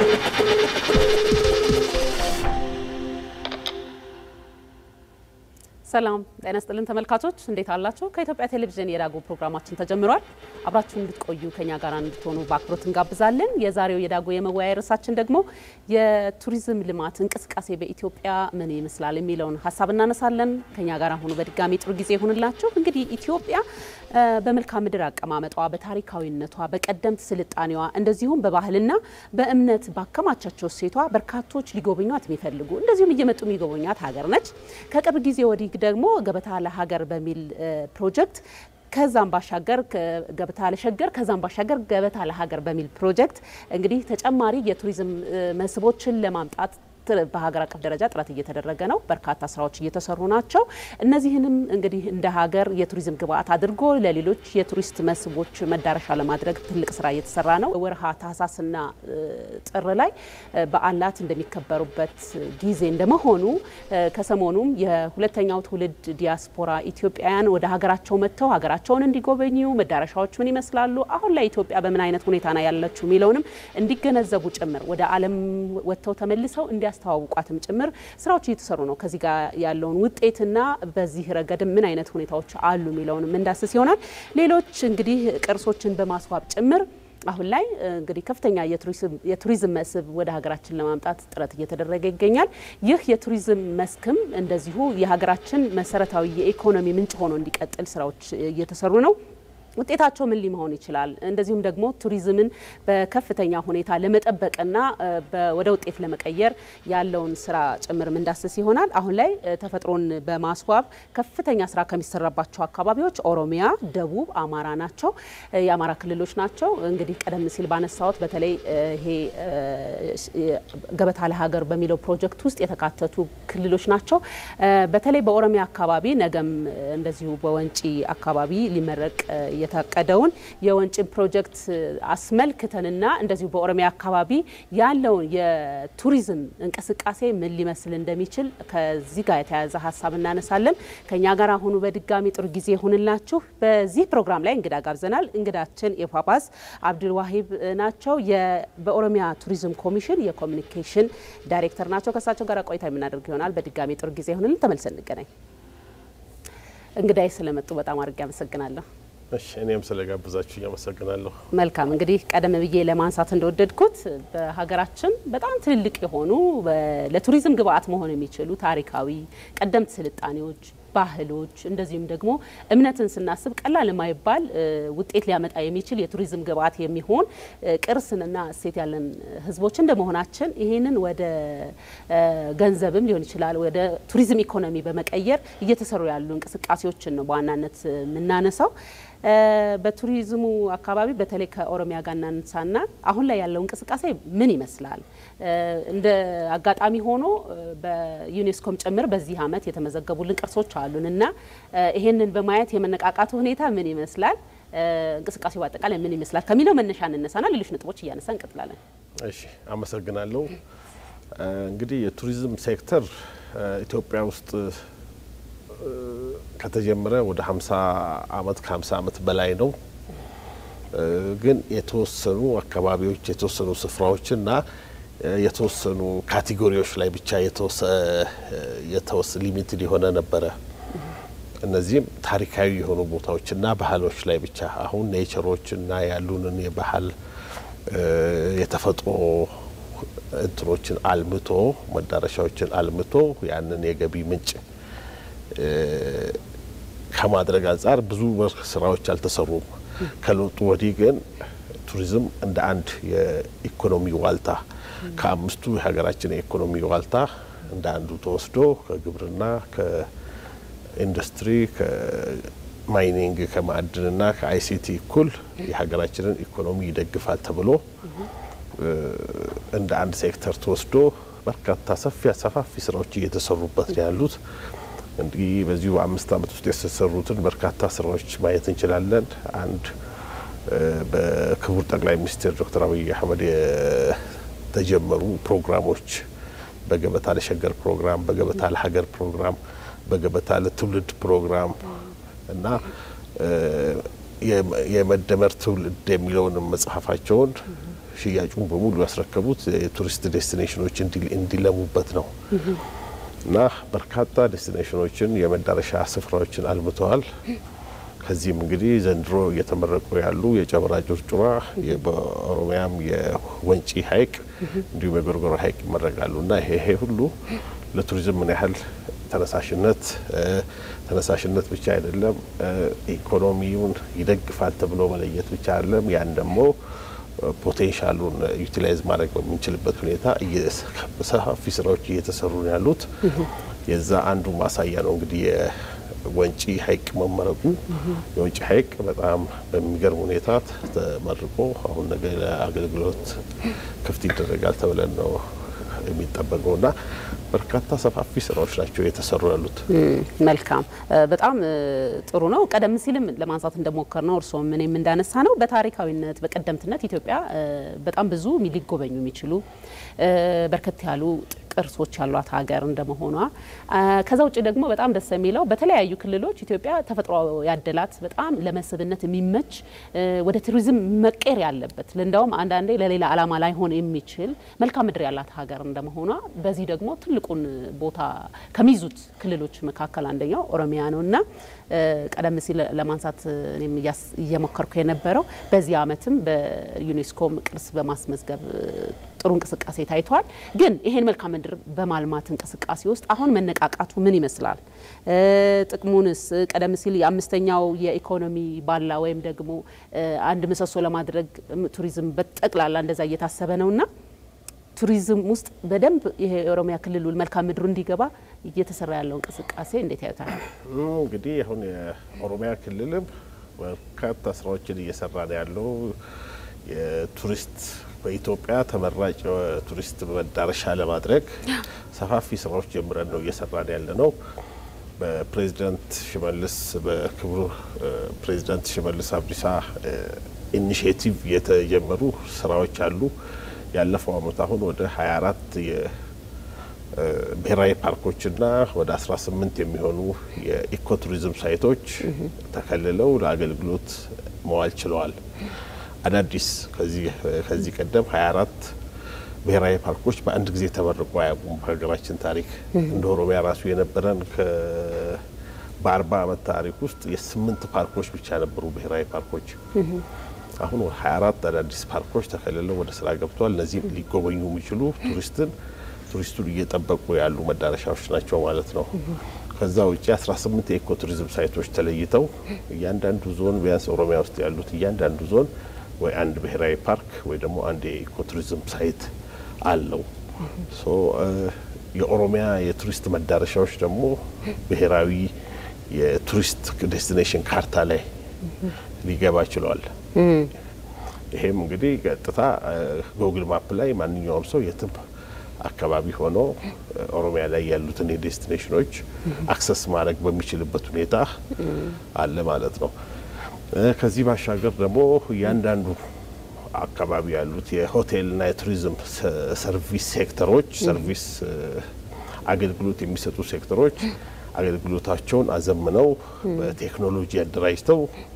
ሰላም ጤና ስጥልን ተመልካቾች፣ እንዴት አላችሁ? ከኢትዮጵያ ቴሌቪዥን የዳጉ ፕሮግራማችን ተጀምሯል። አብራችሁ እንድትቆዩ ከኛ ጋር እንድትሆኑ በአክብሮት እንጋብዛለን። የዛሬው የዳጉ የመወያያ ርዕሳችን ደግሞ የቱሪዝም ልማት እንቅስቃሴ በኢትዮጵያ ምን ይመስላል የሚለውን ሀሳብ እናነሳለን። ከኛ ጋር ሆኑ በድጋሚ ጥሩ ጊዜ ይሁንላችሁ። እንግዲህ ኢትዮጵያ በመልክዓ ምድር አቀማመጧ፣ በታሪካዊነቷ፣ በቀደምት ስልጣኔዋ እንደዚሁም በባህልና በእምነት ባከማቻቸው እሴቷ በርካቶች ሊጎበኟት የሚፈልጉ እንደዚሁም እየመጡ የሚጎበኟት ሀገር ነች። ከቅርብ ጊዜ ወዲህ ደግሞ ገበታ ለሀገር በሚል ፕሮጀክት ከዛም ባሻገር ገበታ ለሸገር ከዛም ባሻገር ገበታ ለሀገር በሚል ፕሮጀክት እንግዲህ ተጨማሪ የቱሪዝም መስህቦችን ለማምጣት በሀገር አቀፍ ደረጃ ጥረት እየተደረገ ነው። በርካታ ስራዎች እየተሰሩ ናቸው። እነዚህንም እንግዲህ እንደ ሀገር የቱሪዝም ግብዓት አድርጎ ለሌሎች የቱሪስት መስህቦች መዳረሻ ለማድረግ ትልቅ ስራ እየተሰራ ነው። ወርሃ ታህሳስና ጥር ላይ በዓላት እንደሚከበሩበት ጊዜ እንደመሆኑ ከሰሞኑም የሁለተኛው ትውልድ ዲያስፖራ ኢትዮጵያውያን ወደ ሀገራቸው መጥተው ሀገራቸውን እንዲጎበኙ መዳረሻዎች ምን ይመስላሉ፣ አሁን ላይ ኢትዮጵያ በምን አይነት ሁኔታ ነው ያለችው የሚለውንም እንዲገነዘቡ ጭምር ወደ ዓለም ወጥተው ተመልሰው እንዲ ያስተዋውቋትም ጭምር ስራዎች እየተሰሩ ነው። ከዚህ ጋር ያለውን ውጤትና በዚህ ረገድም ምን አይነት ሁኔታዎች አሉ የሚለውንም እንዳስስ ይሆናል። ሌሎች እንግዲህ ቅርሶችን በማስዋብ ጭምር አሁን ላይ እንግዲህ ከፍተኛ የቱሪዝም መስህብ ወደ ሀገራችን ለማምጣት ጥረት እየተደረገ ይገኛል። ይህ የቱሪዝም መስክም እንደዚሁ የሀገራችን መሰረታዊ የኢኮኖሚ ምንጭ ሆኖ እንዲቀጥል ስራዎች እየተሰሩ ነው። ውጤታቸው ምን ሊሆን ይችላል? እንደዚሁም ደግሞ ቱሪዝምን በከፍተኛ ሁኔታ ለመጠበቅና ወደ ውጤት ለመቀየር ያለውን ስራ ጭምር ምንዳስስ ይሆናል። አሁን ላይ ተፈጥሮን በማስዋብ ከፍተኛ ስራ ከሚሰራባቸው አካባቢዎች ኦሮሚያ፣ ደቡብ፣ አማራ ናቸው። የአማራ ክልሎች ናቸው። እንግዲህ ቀደም ሲል ባነሳዎት በተለይ ይሄ ገበታ ለሀገር በሚለው ፕሮጀክት ውስጥ የተካተቱ ክልሎች ናቸው። በተለይ በኦሮሚያ አካባቢ ነገም እንደዚሁ በወንጪ አካባቢ ሊመረቅ የታቀደውን የወንጭን ፕሮጀክት አስመልክተንና እንደዚሁ በኦሮሚያ አካባቢ ያለውን የቱሪዝም እንቅስቃሴ ምን ሊመስል እንደሚችል ከዚህ ጋር የተያያዘ ሀሳብ እናነሳለን። ከኛ ጋር አሁኑ በድጋሚ ጥሩ ጊዜ ይሁንላችሁ። በዚህ ፕሮግራም ላይ እንግዳ ጋብዘናል። እንግዳችን የፓፓስ አብዱል ዋሂብ ናቸው። በኦሮሚያ ቱሪዝም ኮሚሽን የኮሚኒኬሽን ዳይሬክተር ናቸው። ከእሳቸው ጋር ቆይታ የምናደርግ ይሆናል። በድጋሚ ጥሩ ጊዜ ይሁንልን። ተመልሰን እንገናኝ። እንግዳይ ስለመጡ በጣም አድርጌ አመሰግናለሁ። እሺ እኔም ስለጋብዛችሁ እያመሰግናለሁ። መልካም እንግዲህ ቀደም ብዬ ለማንሳት እንደወደድኩት በሀገራችን በጣም ትልልቅ የሆኑ ለቱሪዝም ግብዓት መሆን የሚችሉ ታሪካዊ ቀደምት ስልጣኔዎች፣ ባህሎች እንደዚሁም ደግሞ እምነትን ስናስብ ቀላል የማይባል ውጤት ሊያመጣ የሚችል የቱሪዝም ግብዓት የሚሆን ቅርስንና እሴት ያለን ሕዝቦች እንደመሆናችን ይህንን ወደ ገንዘብም ሊሆን ይችላል ወደ ቱሪዝም ኢኮኖሚ በመቀየር እየተሰሩ ያሉ እንቅስቃሴዎችን ነው በዋናነት የምናነሳው። በቱሪዝሙ አካባቢ በተለይ ከኦሮሚያ ጋር እናንሳና አሁን ላይ ያለው እንቅስቃሴ ምን ይመስላል? እንደ አጋጣሚ ሆኖ በዩኔስኮም ጭምር በዚህ ዓመት የተመዘገቡልን ቅርሶች አሉን እና ይሄንን በማየት የመነቃቃቱ ሁኔታ ምን ይመስላል? እንቅስቃሴው በአጠቃላይ ምን ይመስላል ከሚለው መነሻ እንነሳና ሌሎች ነጥቦች እያነሳ እንቀጥላለን። እሺ አመሰግናለሁ። እንግዲህ የቱሪዝም ሴክተር ኢትዮጵያ ውስጥ ከተጀመረ ወደ 50 አመት ከ50 አመት በላይ ነው። ግን የተወሰኑ አካባቢዎች የተወሰኑ ስፍራዎችና የተወሰኑ ካቴጎሪዎች ላይ ብቻ የተወሰ ሊሚትድ የሆነ ነበረ። እነዚህም ታሪካዊ የሆኑ ቦታዎችና ባህሎች ላይ ብቻ አሁን ኔቸሮችና ያሉንን የባህል የተፈጥሮ እንትኖችን አልምቶ መዳረሻዎችን አልምቶ ያንን የገቢ ምንጭ ከማድረግ አንጻር ብዙ ስራዎች አልተሰሩም። ከለውጡ ወዲህ ግን ቱሪዝም እንደ አንድ የኢኮኖሚ ዋልታ ከአምስቱ የሀገራችን የኢኮኖሚ ዋልታ እንደ አንዱ ተወስዶ ከግብርና፣ ከኢንዱስትሪ፣ ከማይኒንግ፣ ከማዕድንና ከአይሲቲ እኩል የሀገራችንን ኢኮኖሚ ይደግፋል ተብሎ እንደ አንድ ሴክተር ተወስዶ በርካታ ሰፊ ሰፋፊ ስራዎች እየተሰሩበት ነው ያሉት። እንግዲህ በዚሁ በአምስት ዓመት ውስጥ የተሰሩትን በርካታ ስራዎች ማየት እንችላለን። አንድ በክቡር ጠቅላይ ሚኒስትር ዶክተር አብይ አህመድ የተጀመሩ ፕሮግራሞች በገበታ ለሸገር ፕሮግራም፣ በገበታ ለሀገር ፕሮግራም፣ በገበታ ለትውልድ ፕሮግራም እና የመደመር ትውልድ የሚለውን መጽሐፋቸውን ሽያጩን በሙሉ ያስረከቡት የቱሪስት ዴስቲኔሽኖች እንዲለሙበት ነው እና በርካታ ዴስቲኔሽኖችን የመዳረሻ ስፍራዎችን አልምተዋል። ከዚህም እንግዲህ ዘንድሮ እየተመረቁ ያሉ የጨበራ ጩርጩራ፣ በኦሮሚያም የወንጪ ሐይቅ እንዲሁም የጎርጎራ ሐይቅ ይመረቃሉ እና ይሄ ይሄ ሁሉ ለቱሪዝም ምን ያህል ተነሳሽነት ተነሳሽነት ብቻ አይደለም፣ ኢኮኖሚውን ይደግፋል ተብሎ መለየት ብቻ አይደለም። ያን ደግሞ ፖቴንሻሉን ዩቲላይዝ ማድረግ በምንችልበት ሁኔታ ሰፋፊ ስራዎች እየተሰሩ ነው ያሉት። የዛ አንዱ ማሳያ ነው እንግዲህ የወንጪ ሐይቅ መመረቁ። የወንጪ ሐይቅ በጣም በሚገርም ሁኔታ ተመርቆ አሁን ነገ ለአገልግሎት ክፍት ይደረጋል ተብለን ነው የሚጠበቀው እና በርካታ ሰፋፊ ስራዎች ናቸው የተሰሩ ያሉት። መልካም፣ በጣም ጥሩ ነው። ቀደም ሲልም ለማንሳት እንደሞከር ነው እርስዎም እኔም እንዳነሳ ነው በታሪካዊነት በቀደምትነት ኢትዮጵያ በጣም ብዙ ሊጎበኙ የሚችሉ በርከት ያሉ ቅርሶች ያሏት ሀገር እንደመሆኗ ከዛ ውጭ ደግሞ በጣም ደስ የሚለው በተለያዩ ክልሎች ኢትዮጵያ ተፈጥሮ ያደላት በጣም ለመስህብነት የሚመች ወደ ቱሪዝም መቀየር ያለበት እንደውም አንዳንዴ ለሌላ ዓላማ ላይሆን የሚችል መልክዓ ምድር ያላት ሀገር እንደመሆኗ በዚህ ደግሞ ትልቁን ቦታ ከሚይዙት ክልሎች መካከል አንደኛው ኦሮሚያ ነው እና ቀደም ሲል ለማንሳት እኔም እየሞከርኩ የነበረው በዚህ ዓመትም በዩኔስኮም ቅርስ በማስመዝገብ ጥሩ እንቅስቃሴ ታይቷል። ግን ይሄን መልክዓ ምድር በማልማት እንቅስቃሴ ውስጥ አሁን መነቃቃቱ ምን ይመስላል? ጥቅሙንስ ቀደም ሲል የአምስተኛው የኢኮኖሚ ባላ ወይም ደግሞ አንድ ምሰሶ ለማድረግ ቱሪዝም በጠቅላላ እንደዛ እየታሰበ ነውና ቱሪዝም ውስጥ በደንብ ይሄ የኦሮሚያ ክልሉ መልክዓ ምድሩ እንዲገባ እየተሰራ ያለው እንቅስቃሴ እንዴት ያዩታል? እንግዲህ አሁን የኦሮሚያ ክልልም በርካታ ስራዎችን እየሰራ ነው ያለው የቱሪስት በኢትዮጵያ ተመራጭ ቱሪስት መዳረሻ ለማድረግ ሰፋፊ ስራዎች ጀምረን ነው እየሰራን ያለ ነው። በፕሬዚዳንት ሽመልስ በክቡር ፕሬዚዳንት ሽመልስ አብዲሳ ኢኒሽቲቭ የተጀመሩ ስራዎች አሉ። ያለፈው አመት አሁን ወደ 24 የብሔራዊ ፓርኮችና ወደ 18 የሚሆኑ የኢኮቱሪዝም ሳይቶች ተከልለው ለአገልግሎት መዋል ችለዋል። አዳዲስ ከዚህ ቀደም 24 ብሔራዊ ፓርኮች በአንድ ጊዜ ተመርቆ አያውቁም። በሀገራችን ታሪክ እንደ ኦሮሚያ ራሱ የነበረን በአርባ ዓመት ታሪክ ውስጥ የስምንት ፓርኮች ብቻ ነበሩ ብሔራዊ ፓርኮች። አሁን 24 አዳዲስ ፓርኮች ተከልለው ወደ ስራ ገብተዋል። እነዚህም ሊጎበኙ የሚችሉ ቱሪስትን ቱሪስቱን እየጠበቁ ያሉ መዳረሻዎች ናቸው ማለት ነው። ከዛ ውጭ 18 የኢኮ ቱሪዝም ሳይቶች ተለይተው እያንዳንዱ ዞን ቢያንስ ኦሮሚያ ውስጥ ያሉት እያንዳንዱ ዞን ወይ አንድ ብሔራዊ ፓርክ ወይ ደግሞ አንድ የኢኮ ቱሪዝም ሳይት አለው። ሶ የኦሮሚያ የቱሪስት መዳረሻዎች ደግሞ ብሔራዊ የቱሪስት ዴስቲኔሽን ካርታ ላይ ሊገባ ችሏል። ይሄም እንግዲህ ቀጥታ ጎግል ማፕ ላይ ማንኛውም ሰው የትም አካባቢ ሆኖ ኦሮሚያ ላይ ያሉትን የዴስቲኔሽኖች አክሰስ ማድረግ በሚችልበት ሁኔታ አለ ማለት ነው። ከዚህ ባሻገር ደግሞ እያንዳንዱ አካባቢ ያሉት የሆቴልና የቱሪዝም ሰርቪስ ሴክተሮች ሰርቪስ አገልግሎት የሚሰጡ ሴክተሮች አገልግሎታቸውን አዘምነው በቴክኖሎጂ አደራጅተው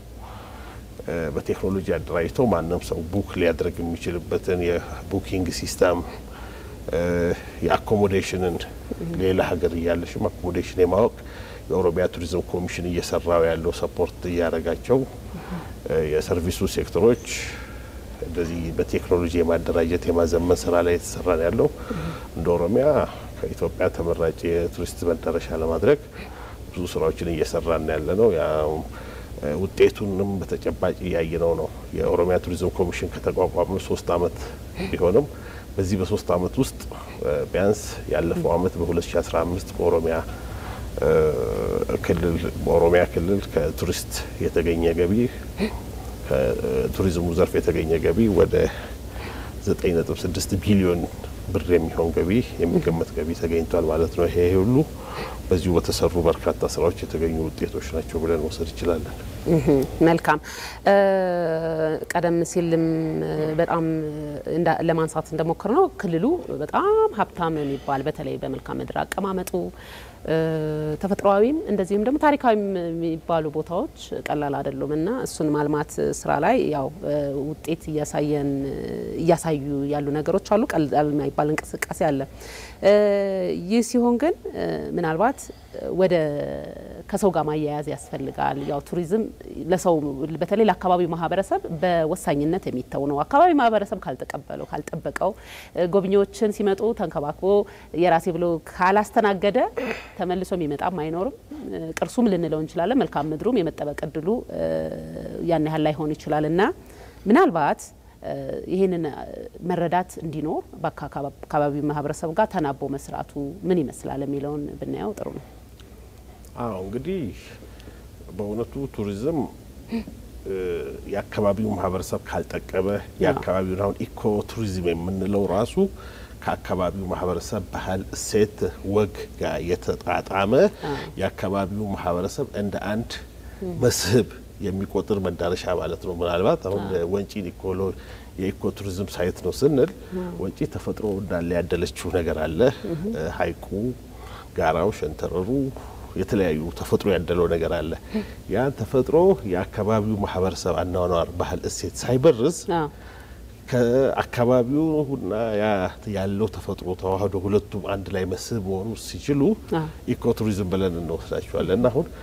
በቴክኖሎጂ አደራጅተው ማንም ሰው ቡክ ሊያደርግ የሚችልበትን የቡኪንግ ሲስተም የአኮሞዴሽንን ሌላ ሀገር እያለሽም አኮሞዴሽን የማወቅ የኦሮሚያ ቱሪዝም ኮሚሽን እየሰራው ያለው ሰፖርት እያደረጋቸው የሰርቪሱ ሴክተሮች እንደዚህ በቴክኖሎጂ የማደራጀት የማዘመን ስራ ላይ የተሰራ ነው ያለው። እንደ ኦሮሚያ ከኢትዮጵያ ተመራጭ የቱሪስት መዳረሻ ለማድረግ ብዙ ስራዎችን እየሰራን ያለ ነው። ውጤቱንም በተጨባጭ እያየነው ነው። የኦሮሚያ ቱሪዝም ኮሚሽን ከተቋቋመ ሶስት አመት ቢሆንም በዚህ በሶስት አመት ውስጥ ቢያንስ ያለፈው አመት በ2015 በኦሮሚያ ክልል በኦሮሚያ ክልል ከቱሪስት የተገኘ ገቢ ከቱሪዝሙ ዘርፍ የተገኘ ገቢ ወደ 9.6 ቢሊዮን ብር የሚሆን ገቢ የሚገመት ገቢ ተገኝቷል ማለት ነው። ይሄ ሁሉ በዚሁ በተሰሩ በርካታ ስራዎች የተገኙ ውጤቶች ናቸው ብለን መውሰድ እንችላለን። መልካም። ቀደም ሲልም በጣም ለማንሳት እንደሞከር ነው ክልሉ በጣም ሀብታም የሚባል በተለይ በመልክዓ ምድር አቀማመጡ ተፈጥሯዊም እንደዚሁም ደግሞ ታሪካዊም የሚባሉ ቦታዎች ቀላል አይደሉም እና እሱን ማልማት ስራ ላይ ያው ውጤት እያሳየን እያሳዩ ያሉ ነገሮች አሉ። ቀላል የማይባል እንቅስቃሴ አለ። ይህ ሲሆን ግን ምናልባት ወደ ከሰው ጋር ማያያዝ ያስፈልጋል። ያው ቱሪዝም ለሰው በተለይ ለአካባቢው ማህበረሰብ በወሳኝነት የሚተው ነው። አካባቢ ማህበረሰብ ካልተቀበለው ካልጠበቀው፣ ጎብኚዎችን ሲመጡ ተንከባክቦ የራሴ ብሎ ካላስተናገደ ተመልሶ የሚመጣም አይኖርም። ቅርሱም ልንለው እንችላለን። መልካም ምድሩም የመጠበቅ እድሉ ያን ያህል ላይሆን ይችላል እና ምናልባት ይህንን መረዳት እንዲኖር በአካባቢው ማህበረሰብ ጋር ተናቦ መስራቱ ምን ይመስላል የሚለውን ብናየው ጥሩ ነው። አዎ እንግዲህ በእውነቱ ቱሪዝም የአካባቢው ማህበረሰብ ካልጠቀመ የአካባቢውን አሁን ኢኮ ቱሪዝም የምንለው ራሱ ከአካባቢው ማህበረሰብ ባህል፣ እሴት፣ ወግ ጋር የተጣጣመ የአካባቢው ማህበረሰብ እንደ አንድ መስህብ የሚቆጥር መዳረሻ ማለት ነው። ምናልባት አሁን ወንጪን ኢኮሎ የኢኮ ቱሪዝም ሳይት ነው ስንል ወንጪ ተፈጥሮ እንዳለ ያደለችው ነገር አለ። ሐይቁ፣ ጋራው፣ ሸንተረሩ የተለያዩ ተፈጥሮ ያደለው ነገር አለ። ያን ተፈጥሮ የአካባቢው ማህበረሰብ አኗኗር፣ ባህል፣ እሴት ሳይበርዝ ከአካባቢውና ያለው ተፈጥሮ ተዋህዶ ሁለቱም አንድ ላይ መስህብ መሆኑ ሲችሉ ኢኮ ቱሪዝም ብለን እንወስዳቸዋለን እና አሁን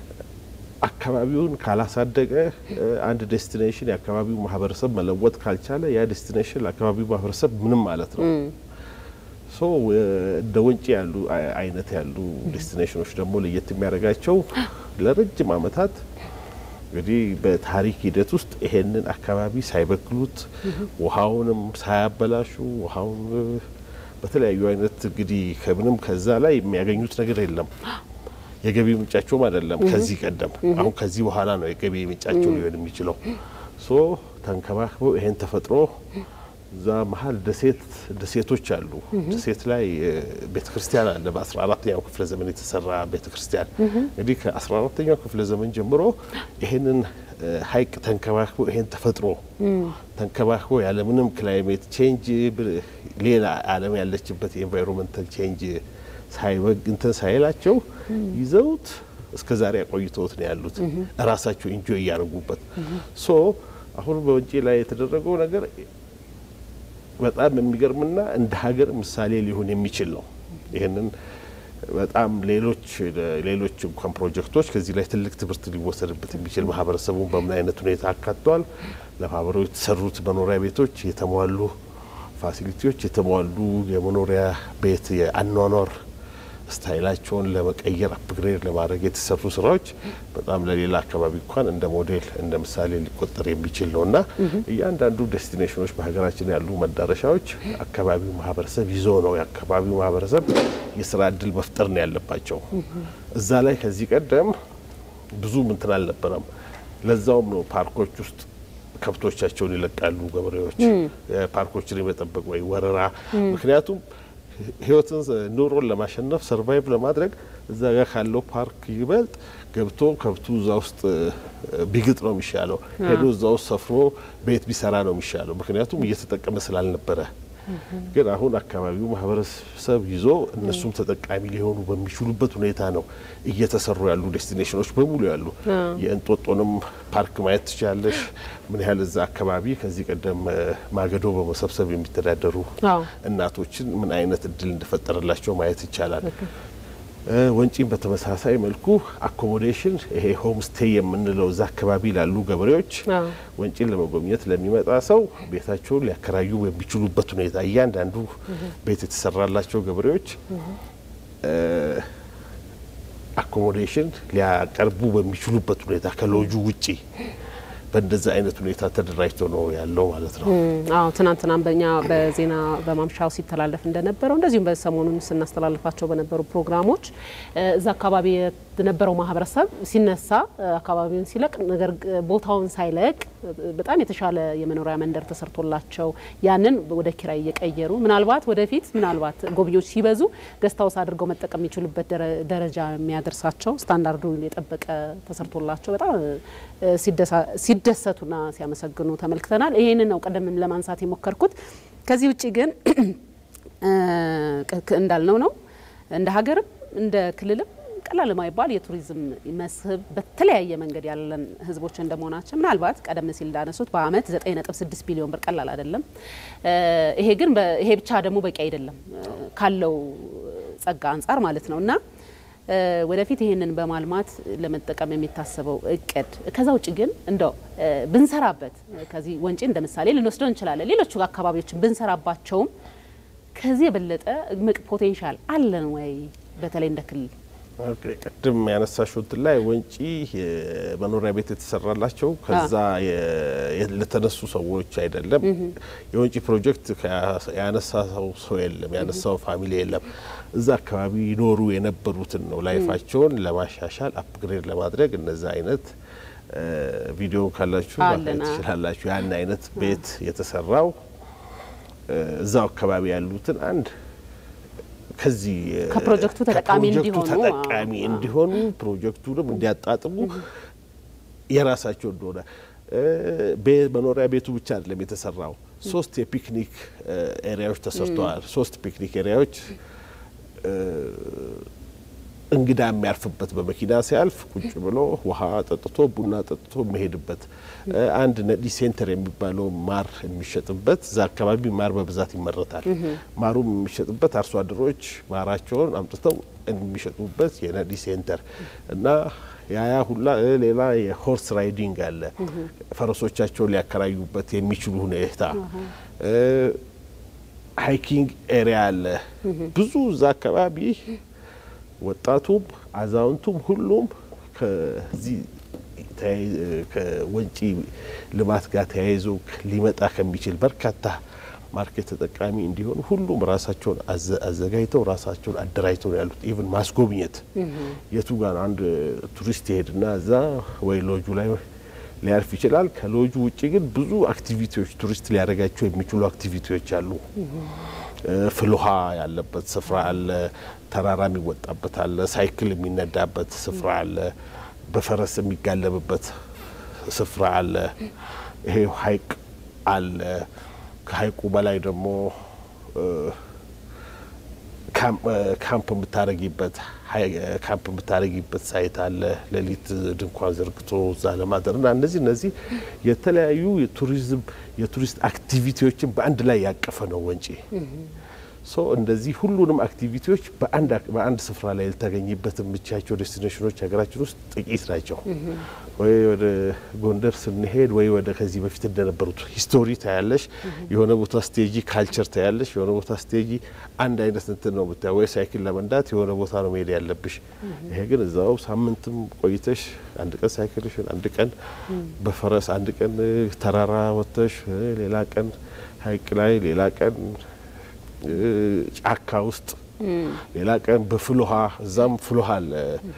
አካባቢውን ካላሳደገ አንድ ዴስቲኔሽን የአካባቢው ማህበረሰብ መለወጥ ካልቻለ ያ ዴስቲኔሽን ለአካባቢው ማህበረሰብ ምንም ማለት ነው። ሶ እንደ ወንጪ ያሉ አይነት ያሉ ዴስቲኔሽኖች ደግሞ ለየት የሚያደርጋቸው ለረጅም ዓመታት እንግዲህ በታሪክ ሂደት ውስጥ ይሄንን አካባቢ ሳይበክሉት ውሃውንም ሳያበላሹ ውሃውን በተለያዩ አይነት እንግዲህ ከምንም ከዛ ላይ የሚያገኙት ነገር የለም። የገቢ ምንጫቸውም አይደለም ከዚህ ቀደም። አሁን ከዚህ በኋላ ነው የገቢ ምንጫቸው ሊሆን የሚችለው። ሶ ተንከባክበው ይሄን ተፈጥሮ እዛ መሀል ደሴት ደሴቶች አሉ። ደሴት ላይ ቤተ ክርስቲያን አለ። በአስራ አራተኛው ክፍለ ዘመን የተሰራ ቤተ ክርስቲያን እንግዲህ ከአስራ አራተኛው ክፍለ ዘመን ጀምሮ ይሄንን ሐይቅ ተንከባክቦ ይሄን ተፈጥሮ ተንከባክቦ ያለምንም ክላይሜት ቼንጅ ሌላ ዓለም ያለችበት የኤንቫይሮንመንታል ቼንጅ ሳይበግ እንትን ሳይላቸው ይዘውት እስከ ዛሬ አቆይተውት ነው ያሉት እራሳቸው ኢንጆይ እያደረጉበት። ሶ አሁን በወንጪ ላይ የተደረገው ነገር በጣም የሚገርምና እንደ ሀገር ምሳሌ ሊሆን የሚችል ነው። ይህንን በጣም ሌሎች ሌሎች እንኳን ፕሮጀክቶች ከዚህ ላይ ትልቅ ትምህርት ሊወሰድበት የሚችል ማህበረሰቡን በምን አይነት ሁኔታ አካተዋል፣ ለማህበረሰቡ የተሰሩት መኖሪያ ቤቶች የተሟሉ ፋሲሊቲዎች የተሟሉ የመኖሪያ ቤት የአኗኗር ስታይላቸውን ለመቀየር አፕግሬድ ለማድረግ የተሰሩ ስራዎች በጣም ለሌላ አካባቢ እንኳን እንደ ሞዴል እንደ ምሳሌ ሊቆጠር የሚችል ነው እና እያንዳንዱ ዴስቲኔሽኖች በሀገራችን ያሉ መዳረሻዎች አካባቢው ማህበረሰብ ይዞ ነው የአካባቢው ማህበረሰብ የስራ እድል መፍጠር ነው ያለባቸው። እዛ ላይ ከዚህ ቀደም ብዙ ምንትን አልነበረም። ለዛውም ነው ፓርኮች ውስጥ ከብቶቻቸውን ይለቃሉ ገበሬዎች ፓርኮችን የመጠበቅ ወይ ወረራ ምክንያቱም ህይወትን ኑሮን ለማሸነፍ ሰርቫይቭ ለማድረግ እዛ ጋር ካለው ፓርክ ይበልጥ ገብቶ ከብቱ እዛ ውስጥ ቢግጥ ነው የሚሻለው። ሄዶ እዛ ውስጥ ሰፍሮ ቤት ቢሰራ ነው የሚሻለው። ምክንያቱም እየተጠቀመ ስላልነበረ። ግን አሁን አካባቢው ማህበረሰብ ይዞ እነሱም ተጠቃሚ ሊሆኑ በሚችሉበት ሁኔታ ነው እየተሰሩ ያሉ ዴስቲኔሽኖች በሙሉ ያሉ። የእንጦጦንም ፓርክ ማየት ትችላለሽ። ምን ያህል እዛ አካባቢ ከዚህ ቀደም ማገዶ በመሰብሰብ የሚተዳደሩ እናቶችን ምን አይነት እድል እንደፈጠረላቸው ማየት ይቻላል። ወንጪም በተመሳሳይ መልኩ አኮሞዴሽን ይሄ ሆም ስቴይ የምንለው እዛ አካባቢ ላሉ ገበሬዎች ወንጪን ለመጎብኘት ለሚመጣ ሰው ቤታቸውን ሊያከራዩ በሚችሉበት ሁኔታ እያንዳንዱ ቤት የተሰራላቸው ገበሬዎች አኮሞዴሽን ሊያቀርቡ በሚችሉበት ሁኔታ ከሎጁ ውጪ በእንደዚህ አይነት ሁኔታ ተደራጅቶ ነው ያለው ማለት ነው። አዎ ትናንትናም በእኛ በዜና በማምሻው ሲተላለፍ እንደነበረው እንደዚሁም በሰሞኑን ስናስተላልፋቸው በነበሩ ፕሮግራሞች እዛ አካባቢ የነበረው ማህበረሰብ ሲነሳ አካባቢውን ሲለቅ ነገር ቦታውን ሳይለቅ በጣም የተሻለ የመኖሪያ መንደር ተሰርቶላቸው ያንን ወደ ኪራይ እየቀየሩ ምናልባት ወደፊት ምናልባት ጎብኚዎች ሲበዙ ገስታውስ አድርገው መጠቀም የሚችሉበት ደረጃ የሚያደርሳቸው ስታንዳርዱ የጠበቀ ተሰርቶላቸው በጣም ሲደሰቱና ሲያመሰግኑ ተመልክተናል። ይህንን ነው ቀደም ለማንሳት የሞከርኩት። ከዚህ ውጭ ግን እንዳልነው ነው እንደ ሀገርም እንደ ክልልም ቀላል የማይባል የቱሪዝም መስህብ በተለያየ መንገድ ያለን ህዝቦች እንደመሆናችን ምናልባት ቀደም ሲል እንዳነሱት በአመት 9.6 ቢሊዮን ብር ቀላል አይደለም። ይሄ ግን ይሄ ብቻ ደግሞ በቂ አይደለም ካለው ጸጋ አንጻር ማለት ነው እና ወደፊት ይህንን በማልማት ለመጠቀም የሚታሰበው እቅድ ከዛ ውጭ ግን እንደው ብንሰራበት ከዚህ ወንጪ እንደ ምሳሌ ልንወስደው እንችላለን። ሌሎቹ አካባቢዎችን ብንሰራባቸውም ከዚህ የበለጠ እምቅ ፖቴንሻል አለን ወይ በተለይ እንደ ክልል? ቅድም ያነሳሽሁትን ላይ ወንጪ መኖሪያ ቤት የተሰራላቸው ከዛ ለተነሱ ሰዎች አይደለም። የወንጪ ፕሮጀክት ያነሳው ሰው የለም፣ ያነሳው ፋሚሊ የለም። እዛ አካባቢ ይኖሩ የነበሩትን ነው ላይፋቸውን ለማሻሻል አፕግሬድ ለማድረግ እነዛ አይነት ቪዲዮ ካላችሁ ማየት ትችላላችሁ። ያን አይነት ቤት የተሰራው እዛው አካባቢ ያሉትን አንድ ከዚህ ከፕሮጀክቱ ተጠቃሚ እንዲሆኑ ተጠቃሚ እንዲሆኑ ፕሮጀክቱንም እንዲያጣጥሙ የራሳቸው እንደሆነ መኖሪያ ቤቱ ብቻ አይደለም የተሰራው። ሶስት የፒክኒክ ኤሪያዎች ተሰርተዋል። ሶስት ፒክኒክ ኤሪያዎች እንግዳ የሚያርፍበት በመኪና ሲያልፍ ቁጭ ብሎ ውሃ ጠጥቶ ቡና ጠጥቶ የሚሄድበት አንድ ነዲ ሴንተር የሚባለው ማር የሚሸጥበት እዛ አካባቢ ማር በብዛት ይመረታል። ማሩም የሚሸጥበት አርሶ አደሮች ማራቸውን አምጥተው የሚሸጡበት የነዲ ሴንተር እና ያያ ሁላ ሌላ የሆርስ ራይዲንግ አለ። ፈረሶቻቸውን ሊያከራዩበት የሚችሉ ሁኔታ ሃይኪንግ ኤሪያ አለ። ብዙ እዛ አካባቢ ወጣቱም አዛውንቱም ሁሉም ከዚህ ከወንጪ ልማት ጋር ተያይዞ ሊመጣ ከሚችል በርካታ ማርኬት ተጠቃሚ እንዲሆኑ ሁሉም ራሳቸውን አዘጋጅተው ራሳቸውን አደራጅተው ነው ያሉት። ኢቭን ማስጎብኘት የቱ ጋር አንድ ቱሪስት ይሄድና እዛ ወይ ሎጁ ላይ ሊያርፍ ይችላል። ከሎጁ ውጭ ግን ብዙ አክቲቪቲዎች ቱሪስት ሊያደርጋቸው የሚችሉ አክቲቪቲዎች አሉ። ፍልውሃ ያለበት ስፍራ አለ። ተራራ የሚወጣበት አለ። ሳይክል የሚነዳበት ስፍራ አለ። በፈረስ የሚጋለብበት ስፍራ አለ። ይሄ ሀይቅ አለ። ከሀይቁ በላይ ደግሞ ካምፕ የምታረጊበት ካምፕ የምታረጊበት ሳይት አለ። ሌሊት ድንኳን ዘርግቶ እዛ ለማደር እና እነዚህ እነዚህ የተለያዩ የቱሪዝም የቱሪስት አክቲቪቲዎችን በአንድ ላይ ያቀፈ ነው ወንጪ። ሶ እንደዚህ ሁሉንም አክቲቪቲዎች በአንድ ስፍራ ላይ ልታገኝበት የምቻቸው ዴስቲኔሽኖች ሀገራችን ውስጥ ጥቂት ናቸው። ወይ ወደ ጎንደር ስንሄድ ወይ ወደ ከዚህ በፊት እንደነበሩት ሂስቶሪ ታያለሽ፣ የሆነ ቦታ ስቴጂ ካልቸር ታያለሽ፣ የሆነ ቦታ ስቴጂ አንድ አይነት እንትን ነው ምታ ወይ ሳይክል ለመንዳት የሆነ ቦታ ነው መሄድ ያለብሽ። ይሄ ግን እዛው ሳምንትም ቆይተሽ አንድ ቀን ሳይክልሽን፣ አንድ ቀን በፈረስ፣ አንድ ቀን ተራራ ወጥተሽ፣ ሌላ ቀን ሀይቅ ላይ፣ ሌላ ቀን ጫካ ውስጥ ሌላ ቀን በፍልውሃ እዛም ፍልውሃ አለ።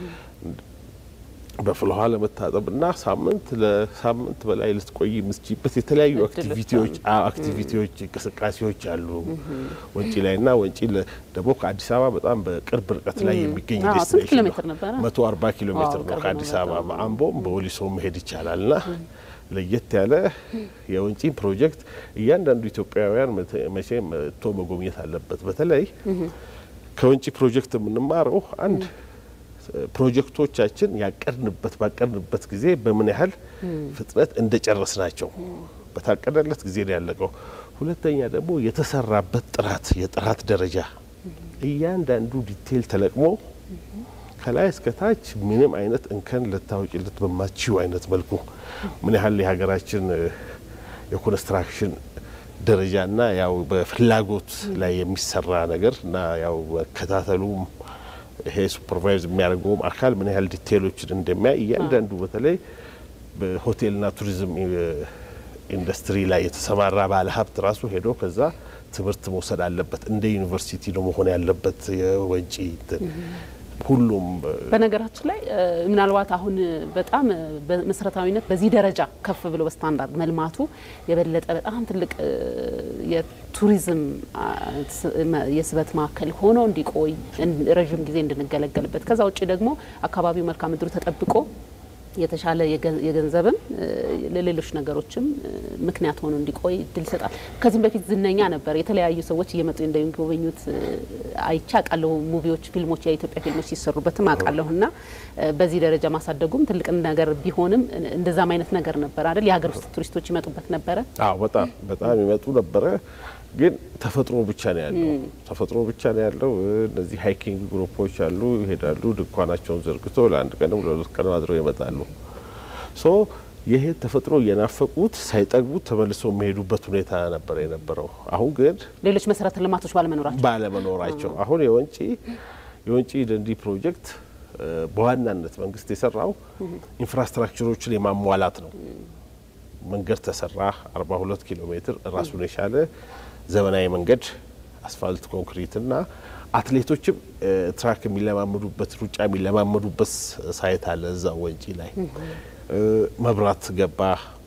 በፍልውሃ ለመታጠብ እና ሳምንት ለሳምንት በላይ ልትቆይ የምትችይበት የተለያዩ አክቲቪቲዎች አክቲቪቲዎች እንቅስቃሴዎች አሉ ወንጪ ላይ እና ወንጪ ደግሞ ከአዲስ አበባ በጣም በቅርብ ርቀት ላይ የሚገኝ ዴስቲኔሽን ነው። መቶ አርባ ኪሎ ሜትር ነው ከአዲስ አበባ በአምቦም በወሊሶ መሄድ ይቻላል እና ለየት ያለ የወንጪን ፕሮጀክት እያንዳንዱ ኢትዮጵያውያን መቼም መጥቶ መጎብኘት አለበት። በተለይ ከወንጪ ፕሮጀክት የምንማረው አንድ ፕሮጀክቶቻችን ያቀድንበት ባቀድንበት ጊዜ በምን ያህል ፍጥነት እንደጨረስ ናቸው። በታቀደለት ጊዜ ነው ያለቀው። ሁለተኛ ደግሞ የተሰራበት ጥራት የጥራት ደረጃ እያንዳንዱ ዲቴይል ተለቅሞ ከላይ እስከ ታች ምንም አይነት እንከን ልታወጭለት በማችው አይነት መልኩ ምን ያህል የሀገራችን የኮንስትራክሽን ደረጃና ያው በፍላጎት ላይ የሚሰራ ነገር እና ያው መከታተሉም ይሄ ሱፐርቫይዝ የሚያደርገውም አካል ምን ያህል ዲቴይሎችን እንደሚያይ እያንዳንዱ በተለይ በሆቴልና ቱሪዝም ኢንዱስትሪ ላይ የተሰማራ ባለ ሀብት ራሱ ሄዶ ከዛ ትምህርት መውሰድ አለበት። እንደ ዩኒቨርሲቲ ነው መሆን ያለበት የወንጪ ሁሉም በነገራችን ላይ ምናልባት አሁን በጣም በመሰረታዊነት በዚህ ደረጃ ከፍ ብሎ በስታንዳርድ መልማቱ የበለጠ በጣም ትልቅ የቱሪዝም የስበት ማዕከል ሆኖ እንዲቆይ ረዥም ጊዜ እንድንገለገልበት ከዛ ውጭ ደግሞ አካባቢው መልክዓ ምድሩ ተጠብቆ የተሻለ የገንዘብም ለሌሎች ነገሮችም ምክንያት ሆኖ እንዲቆይ እድል ይሰጣል። ከዚህም በፊት ዝነኛ ነበር። የተለያዩ ሰዎች እየመጡ እንደሚጎበኙት አይቼ አውቃለሁ። ሙቪዎች፣ ፊልሞች፣ የኢትዮጵያ ፊልሞች ሲሰሩበትም አውቃለሁ እና በዚህ ደረጃ ማሳደጉም ትልቅ ነገር ቢሆንም እንደዛም አይነት ነገር ነበር አይደል? የሀገር ውስጥ ቱሪስቶች ይመጡበት ነበረ። አዎ፣ በጣም በጣም ይመጡ ነበረ። ግን ተፈጥሮ ብቻ ነው ያለው። ተፈጥሮ ብቻ ነው ያለው። እነዚህ ሃይኪንግ ግሩፖች አሉ፣ ይሄዳሉ፣ ድንኳናቸውን ዘርግተው ለአንድ ቀንም ለሁለት ቀንም አድረው ይመጣሉ። ሶ ይሄ ተፈጥሮ እየናፈቁት ሳይጠግቡት ተመልሰው የሚሄዱበት ሁኔታ ነበር የነበረው። አሁን ግን ሌሎች መሰረተ ልማቶች ባለመኖራቸው ባለመኖራቸው አሁን የወንጪ የወንጪ ደንዲ ፕሮጀክት በዋናነት መንግስት የሰራው ኢንፍራስትራክቸሮችን የማሟላት ነው። መንገድ ተሰራ 42 ኪሎ ሜትር ራሱን የቻለ ዘመናዊ መንገድ አስፋልት፣ ኮንክሪትና አትሌቶችም ትራክ የሚለማመዱበት ሩጫ የሚለማመዱበት ሳይት አለ እዛ ወንጪ ላይ። መብራት ገባ፣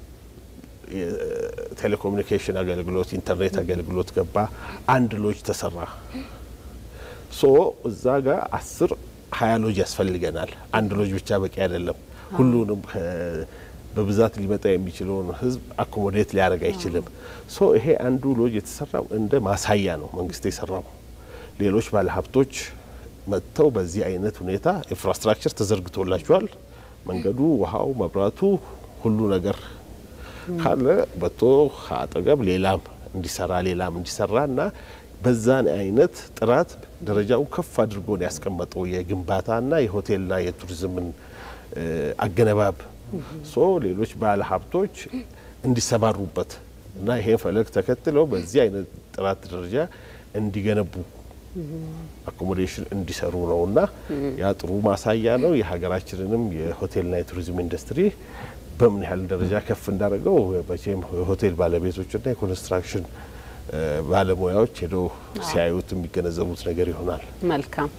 ቴሌኮሙኒኬሽን አገልግሎት፣ ኢንተርኔት አገልግሎት ገባ። አንድ ሎጅ ተሰራ። ሶ እዛ ጋር አስር ሀያ ሎጅ ያስፈልገናል። አንድ ሎጅ ብቻ በቂ አይደለም። ሁሉንም በብዛት ሊመጣ የሚችለውን ህዝብ አኮሞዴት ሊያደርግ አይችልም። ሶ ይሄ አንዱ ሎጅ የተሰራው እንደ ማሳያ ነው መንግስት የሰራው። ሌሎች ባለሀብቶች መጥተው በዚህ አይነት ሁኔታ ኢንፍራስትራክቸር ተዘርግቶላቸዋል። መንገዱ፣ ውሃው፣ መብራቱ ሁሉ ነገር ካለ በቶ አጠገብ ሌላም እንዲሰራ ሌላም እንዲሰራ እና በዛን አይነት ጥራት ደረጃውን ከፍ አድርጎ ነው ያስቀመጠው የግንባታና የሆቴልና የቱሪዝምን አገነባብ ሶ ሌሎች ባለ ሀብቶች እንዲሰማሩበት እና ይሄን ፈለግ ተከትለው በዚህ አይነት ጥራት ደረጃ እንዲገነቡ አኮሞዴሽን እንዲሰሩ ነው እና ያ ጥሩ ማሳያ ነው። የሀገራችንንም የሆቴልና የቱሪዝም ኢንዱስትሪ በምን ያህል ደረጃ ከፍ እንዳደረገው መቼም የሆቴል ባለቤቶችና የኮንስትራክሽን ባለሙያዎች ሄደው ሲያዩት የሚገነዘቡት ነገር ይሆናል። መልካም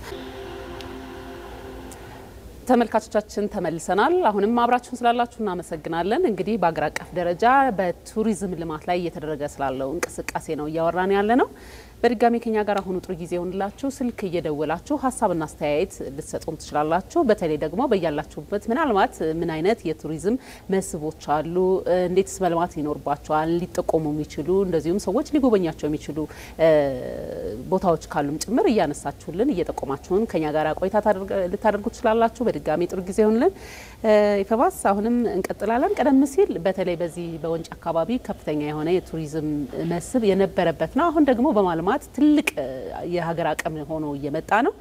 ተመልካቾቻችን ተመልሰናል። አሁንም አብራችሁን ስላላችሁ እናመሰግናለን። እንግዲህ በአገር አቀፍ ደረጃ በቱሪዝም ልማት ላይ እየተደረገ ስላለው እንቅስቃሴ ነው እያወራን ያለ ነው። በድጋሚ ከኛ ጋር አሁኑ ጥሩ ጊዜ ይሆንላችሁ። ስልክ እየደወላችሁ ሀሳብና አስተያየት ልትሰጡም ትችላላችሁ። በተለይ ደግሞ በያላችሁበት ምናልባት ምን አይነት የቱሪዝም መስህቦች አሉ፣ እንዴትስ መልማት ይኖርባቸዋል ሊጠቆሙ የሚችሉ እንደዚሁም ሰዎች ሊጎበኛቸው የሚችሉ ቦታዎች ካሉም ጭምር እያነሳችሁልን እየጠቆማችሁን ከኛ ጋር ቆይታ ልታደርጉ ትችላላችሁ። በድጋሚ ጥሩ ጊዜ ይሆንልን። ኢፈባስ አሁንም እንቀጥላለን። ቀደም ሲል በተለይ በዚህ በወንጭ አካባቢ ከፍተኛ የሆነ የቱሪዝም መስህብ የነበረበት ነው። አሁን ደግሞ በማልማት ትልቅ የሀገር አቅም ሆኖ እየመጣ ነው።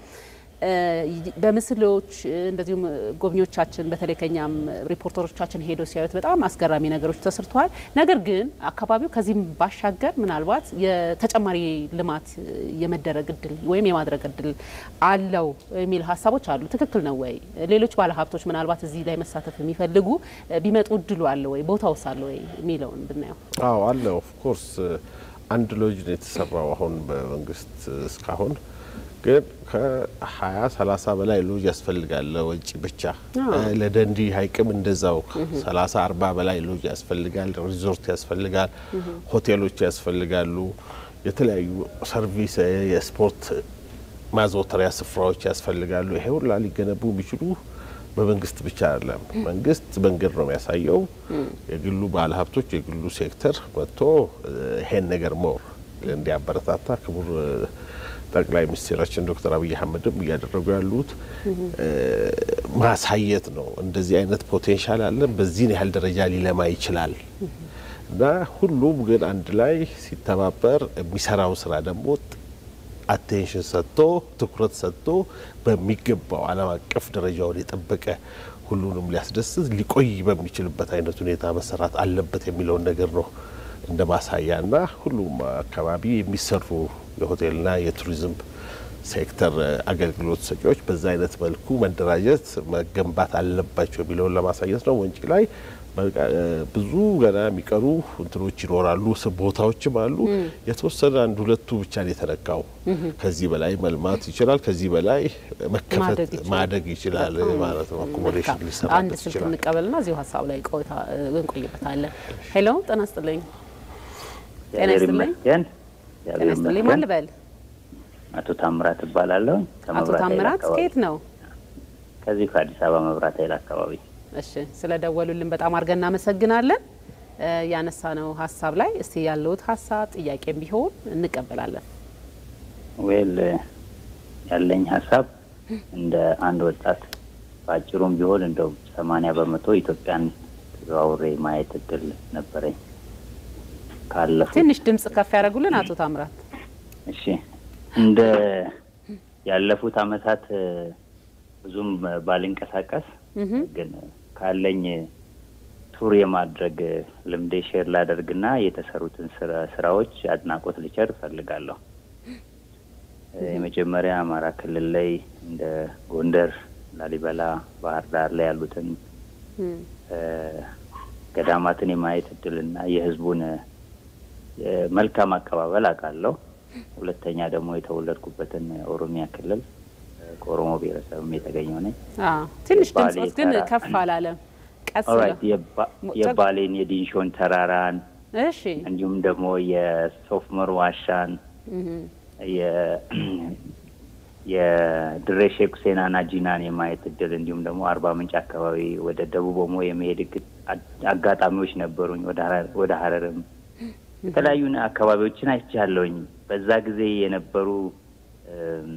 በምስሎች እንደዚሁም ጎብኚዎቻችን በተለይ ከኛም ሪፖርተሮቻችን ሄደው ሲያዩት በጣም አስገራሚ ነገሮች ተሰርተዋል። ነገር ግን አካባቢው ከዚህም ባሻገር ምናልባት የተጨማሪ ልማት የመደረግ እድል ወይም የማድረግ እድል አለው የሚል ሀሳቦች አሉ። ትክክል ነው ወይ? ሌሎች ባለሀብቶች ምናልባት እዚህ ላይ መሳተፍ የሚፈልጉ ቢመጡ እድሉ አለ ወይ? ቦታውስ አለ ወይ የሚለውን ብናየው። አዎ አለ። ኦፍኮርስ አንድ ሎጅ ነው የተሰራው አሁን በመንግስት እስካሁን ግን ከሀያ ሰላሳ በላይ ሎጅ ያስፈልጋል ለወጪ ብቻ። ለደንዲ ሀይቅም እንደዛው ሰላሳ አርባ በላይ ሎጅ ያስፈልጋል። ሪዞርት ያስፈልጋል። ሆቴሎች ያስፈልጋሉ። የተለያዩ ሰርቪስ፣ የስፖርት ማዘውተሪያ ስፍራዎች ያስፈልጋሉ። ይሄ ሁላ ሊገነቡ የሚችሉ በመንግስት ብቻ አይደለም። መንግስት መንገድ ነው የሚያሳየው። የግሉ ባለሀብቶች የግሉ ሴክተር መጥቶ ይሄን ነገር ሞር እንዲያበረታታ ክቡር ጠቅላይ ሚኒስትራችን ዶክተር አብይ አህመድም እያደረጉ ያሉት ማሳየት ነው። እንደዚህ አይነት ፖቴንሻል አለን፣ በዚህን ያህል ደረጃ ሊለማ ይችላል እና ሁሉም ግን አንድ ላይ ሲተባበር የሚሰራው ስራ ደግሞ አቴንሽን ሰጥቶ ትኩረት ሰጥቶ በሚገባው ዓለም አቀፍ ደረጃውን የጠበቀ ሁሉንም ሊያስደስት ሊቆይ በሚችልበት አይነት ሁኔታ መሰራት አለበት የሚለውን ነገር ነው እንደ ማሳያ እና ሁሉም አካባቢ የሚሰሩ የሆቴልና የቱሪዝም ሴክተር አገልግሎት ሰጪዎች በዛ አይነት መልኩ መደራጀት መገንባት አለባቸው የሚለውን ለማሳየት ነው። ወንጪ ላይ ብዙ ገና የሚቀሩ እንትኖች ይኖራሉ፣ ቦታዎችም አሉ። የተወሰነ አንድ ሁለቱ ብቻ ነው የተነካው። ከዚህ በላይ መልማት ይችላል። ከዚህ በላይ መከፈት ማደግ ይችላል ማለት ነው። አኮሞዴሽን አንድ ሊሰራበት ስልክ ይችላል። እንቀበልና እዚሁ ሀሳብ ላይ ቆይታ እንቆይበታለን። ሄሎ ጤና ይስጥልኝ። ጤና እግዚአብሔር ይስጥልኝ። ይመስገን። ጤና እግዚአብሔር ይስጥልኝ። ማን ይመስገን። ልበል? አቶ ታምራት እባላለሁ። አቶ ከመብራት ኃይል ታምራት አካባቢ ከየት ነው? ከዚህ ከአዲስ አበባ መብራት ኃይል አካባቢ እሺ ስለ ደወሉልን በጣም አድርገን እናመሰግናለን። እ ያነሳነው ሀሳብ ላይ እስቲ ያለውት ሀሳብ ጥያቄም ቢሆን እንቀበላለን። ዌል ያለኝ ሀሳብ እንደ አንድ ወጣት በአጭሩም ቢሆን እንደው ሰማንያ በመቶ ኢትዮጵያን ተዘዋውሬ ማየት እድል ነበረኝ ካለፉት ትንሽ ድምጽ ከፍ ያደርጉልን አቶ ታምራት። እሺ እንደ ያለፉት አመታት እ፣ ብዙም ባልንቀሳቀስ እህ ግን ካለኝ ቱር የማድረግ ልምዴ ሼር ላደርግና የተሰሩትን ስራ- ስራዎች አድናቆት ልቸር እፈልጋለሁ። የመጀመሪያ አማራ ክልል ላይ እንደ ጎንደር፣ ላሊበላ፣ ባህር ዳር ላይ ያሉትን እም እ፣ ገዳማትን የማየት እድልና የህዝቡን እ፣ መልካም አቀባበል አውቃለሁ። ሁለተኛ ደግሞ የተወለድኩበትን ኦሮሚያ ክልል እ፣ ከኦሮሞ ብሔረሰብም የተገኘው ነኝ። አዎ ትንሽ የባሌ ድምጽ ግን ተራ- ከፍ አላለም። ቀስ ኦራይት ብለው የባ- ሞ- የባሌን የዲንሾን ተራራን እሺ እንዲሁም ደግሞ የሶፍመር ዋሻን እህ የ- የድሬ ሼክ ሁሴን ጂናን የማየት እድል እንዲሁም ደግሞ አርባ ምንጭ አካባቢ ወደ ደቡብ ኦሞ የመሄድ እግ- አ- አጋጣሚዎች ነበሩኝ። ወደ ሀረር- ወደ ሀረርም የተለያዩ ነ- አካባቢዎችን አይቻለሁኝ። በዛ ጊዜ የነበሩ እም፣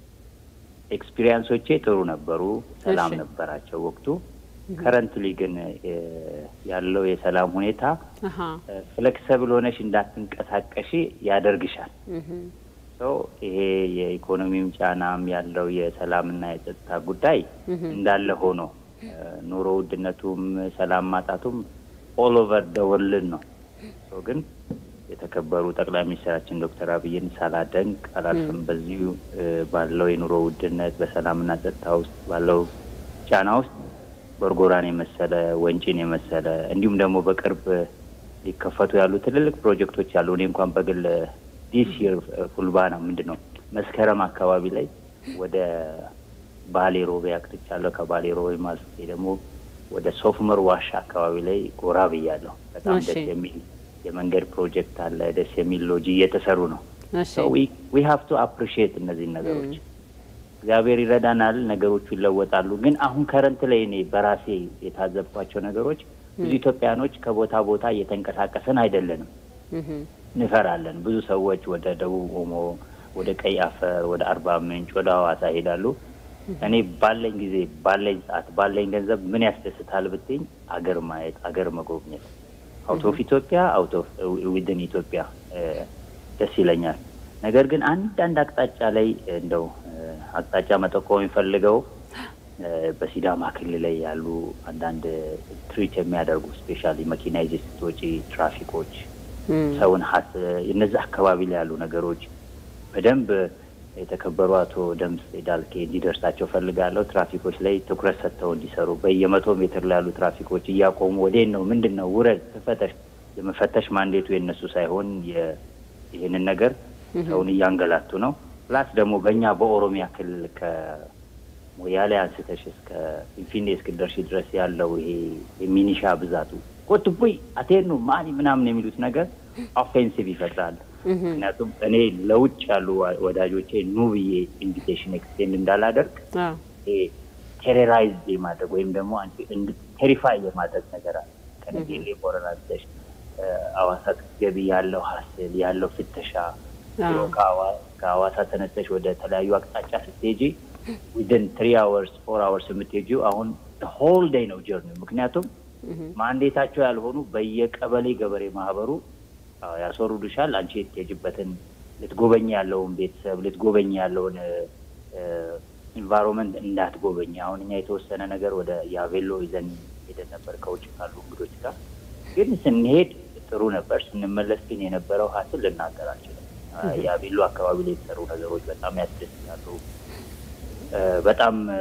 ኤክስፒሪየንሶቼ ጥሩ ነበሩ። ሰላም እሺ። ነበራቸው ወቅቱ። ከረንትሊ ግን እ፣ ያለው የሰላም ሁኔታ አሃ ፍሌክሰብል ሆነሽ እንዳትንቀሳቀሺ ያደርግሻል። እህ ሶ ይሄ የኢኮኖሚም ጫናም ያለው የሰላምና የጸጥታ ጉዳይ እንዳለ ሆኖ እ፣ ኑሮ ውድነቱም ሰላም ማጣቱም ኦል ኦቨር ደ ወርልድ ነው። ሶ ግን የተከበሩ ጠቅላይ ሚኒስትራችን ዶክተር አብይን ሳላደንቅ አላልፍም። በዚሁ እ፣ ባለው የኑሮ ውድነት በሰላምና ጸጥታ ውስጥ ባለው ጫና ውስጥ ጎርጎራን የመሰለ ወንጪን የመሰለ እንዲሁም ደግሞ በቅርብ ሊከፈቱ ያሉ ትልልቅ ፕሮጀክቶች አሉ። እኔ እንኳን በግል ዲስ ይር ፉልባና ምንድን ነው መስከረም አካባቢ ላይ ወደ ባሌ ሮቤ አቅጥቻለሁ። ከባሌ ሮቤ ማስቴ ደግሞ ወደ ሶፍመር ዋሻ አካባቢ ላይ ጎራ ብያለሁ። በጣም እሺ። ደስ የሚል የመንገድ ፕሮጀክት አለ። ደስ የሚል ሎጂ እየተሰሩ ነው። እሺ ዊ ሀቭ ቱ አፕሪሺየት እነዚህን ነገሮች። እግዚአብሔር ይረዳናል፣ ነገሮቹ ይለወጣሉ። ግን አሁን ከረንት ላይ እኔ በራሴ የታዘብኳቸው ነገሮች ብዙ ኢትዮጵያኖች ከቦታ ቦታ እየተንቀሳቀስን አይደለንም፣ እህ እንፈራለን። ብዙ ሰዎች ወደ ደቡብ ኦሞ፣ ወደ ቀይ አፈር፣ ወደ አርባ ምንጭ፣ ወደ ሐዋሳ ይሄዳሉ። እኔ ባለኝ ጊዜ ባለኝ ሰዓት ባለኝ ገንዘብ ምን ያስደስታል ብትኝ አገር ማየት አገር መጎብኘት አውት ኦፍ ኢትዮጵያ አውት ኦፍ ዊድን ኢትዮጵያ እ፣ ደስ ይለኛል። ነገር ግን አንዳንድ አቅጣጫ ላይ እንደው እ፣ አቅጣጫ መጠቆም የሚፈልገው እ፣ በሲዳማ ክልል ላይ ያሉ አንዳንድ ትሪት የሚያደርጉ ስፔሻሊ መኪና ይዘሽ ስትወጪ ትራፊኮች እም ሰውን ሀስ እነዚህ አካባቢ ላይ ያሉ ነገሮች በደንብ የተከበሩ አቶ ደምስ ዳልኬ እንዲደርሳቸው ፈልጋለሁ። ትራፊኮች ላይ ትኩረት ሰጥተው እንዲሰሩ በየመቶ ሜትር ላይ ያሉ ትራፊኮች እያቆሙ ወዴት ነው ምንድን ነው ውረድ፣ ትፈተሽ። የመፈተሽ ማንዴቱ የነሱ ሳይሆን የ- ይህንን ነገር ሰውን እያንገላቱ ነው። ፕላስ ደግሞ በእኛ በኦሮሚያ ክልል ከሞያሌ አንስተሽ እስከ ፊንፊኔ እስክደርሺ ድረስ ያለው ይሄ የሚኒሻ ብዛቱ ኮትቡይ አቴኑ ማኒ ምናምን የሚሉት ነገር ኦፌንሲቭ ይፈጥራል። ምክንያቱም እኔ ለውጭ ያሉ ዋ- ወዳጆቼ ኑ ብዬ ኢንቪቴሽን ኤክስቴንድ እንዳላደርግ አዎ ይሄ ቴሮራይዝ የማድረግ ወይም ደግሞ ቴሪፋይ የማድረግ ነገር አለ። ከነጌሌ ቦረና ብለሽ እ፣ አዋሳ ስትገቢ ያለው ሀስል ያለው ፍተሻ አዎ። ከአዋ- ከአዋሳ ተነስተሽ ወደ ተለያዩ አቅጣጫ ስትሄጂ ዊድን ትሪ አወርስ ፎር አወርስ የምትሄጂው አሁን ሆል ዴይ ነው ጀርኒ። ምክንያቱም ማንዴታቸው ያልሆኑ በየቀበሌ ገበሬ ማህበሩ አዎ፣ ያስወርዱሻል። አንቺ የትሄጂበትን ልትጎበኝ ያለውን ቤተሰብ ልትጎበኝ ያለውን ኢንቫይሮንመንት እንዳትጎበኝ። አሁን እኛ የተወሰነ ነገር ወደ ያቬሎ ይዘን ሄደን ነበር ከውጭ ካሉ እንግዶች ጋር ግን ስንሄድ ጥሩ ነበር። ስንመለስ ግን የነበረው ሀስል ልናገር አልችልም። ያቬሎ አካባቢ ላይ የተሰሩ ነገሮች በጣም ያስደስታሉ። እ፣ በጣም እ፣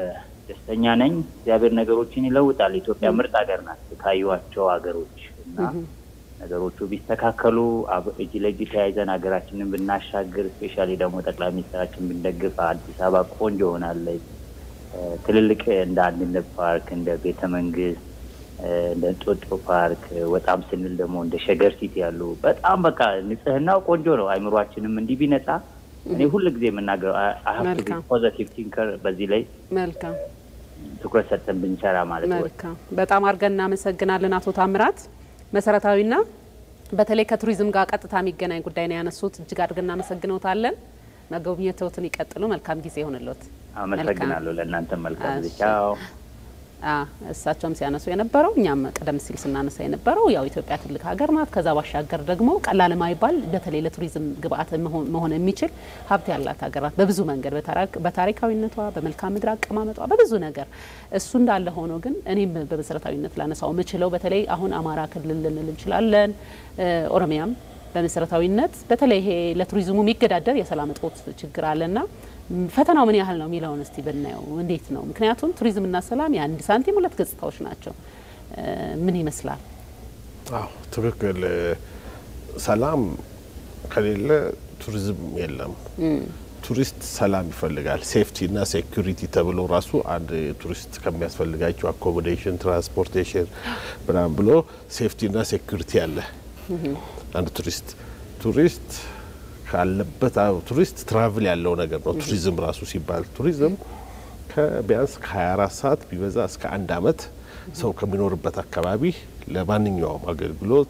ደስተኛ ነኝ። እግዚአብሔር ነገሮችን ይለውጣል። ኢትዮጵያ ምርጥ ሀገር ናት ካዩዋቸው ሀገሮች እና ነገሮቹ ቢስተካከሉ እጅ ለእጅ ተያይዘን ሀገራችንን ብናሻግር፣ ስፔሻሊ ደግሞ ጠቅላይ ሚኒስትራችን ብንደግፍ አዲስ አበባ ቆንጆ ሆናለች። ትልልቅ እንደ አንድነት ፓርክ፣ እንደ ቤተ መንግስት፣ እንደ እንጦጦ ፓርክ ወጣም ስንል ደግሞ እንደ ሸገር ሲቲ ያሉ በጣም በቃ ንጽህናው ቆንጆ ነው። አይምሯችንም እንዲህ ቢነጻ እኔ ሁል ጊዜ የምናገረው አሀብ ፖዘቲቭ ቲንከር በዚህ ላይ መልካም ትኩረት ሰጥተን ብንሰራ ማለት ነው። መልካም በጣም አድርገን እናመሰግናለን አቶ ታምራት። መሰረታዊና በተለይ ከቱሪዝም ጋር ቀጥታ የሚገናኝ ጉዳይ ነው ያነሱት። እጅግ አድርገን እናመሰግነውታለን። መጎብኘትዎትን ይቀጥሉ። መልካም ጊዜ ይሆንልዎት። አመሰግናለሁ። ለእናንተ መልካም ጊዜ። ቻው። እሳቸውም ሲያነሱ የነበረው እኛም ቀደም ሲል ስናነሳ የነበረው ያው ኢትዮጵያ ትልቅ ሀገር ናት። ከዛ ባሻገር ደግሞ ቀላል የማይባል በተለይ ለቱሪዝም ግብአት መሆን የሚችል ሀብት ያላት ሀገር ናት። በብዙ መንገድ በታሪካዊነቷ፣ በመልክዓ ምድር አቀማመጧ፣ በብዙ ነገር እሱ እንዳለ ሆኖ ግን እኔም በመሰረታዊነት ላነሳው የምችለው በተለይ አሁን አማራ ክልል ልንል እንችላለን፣ ኦሮሚያም በመሰረታዊነት በተለይ ይሄ ለቱሪዝሙ የሚገዳደር የሰላም እጦት ችግር አለና ፈተናው ምን ያህል ነው የሚለውን እስቲ ብናየው እንዴት ነው? ምክንያቱም ቱሪዝምና ሰላም የአንድ ሳንቲም ሁለት ገጽታዎች ናቸው። ምን ይመስላል? አዎ ትክክል። ሰላም ከሌለ ቱሪዝም የለም። ቱሪስት ሰላም ይፈልጋል። ሴፍቲ እና ሴኩሪቲ ተብሎ ራሱ አንድ ቱሪስት ከሚያስፈልጋቸው አኮሞዴሽን፣ ትራንስፖርቴሽን ምናምን ብሎ ሴፍቲ እና ሴኩሪቲ አለ። አንድ ቱሪስት ቱሪስት ካለበት ቱሪስት ትራቭል ያለው ነገር ነው። ቱሪዝም ራሱ ሲባል ቱሪዝም ከቢያንስ ከ24 ሰዓት ቢበዛ እስከ አንድ አመት ሰው ከሚኖርበት አካባቢ ለማንኛውም አገልግሎት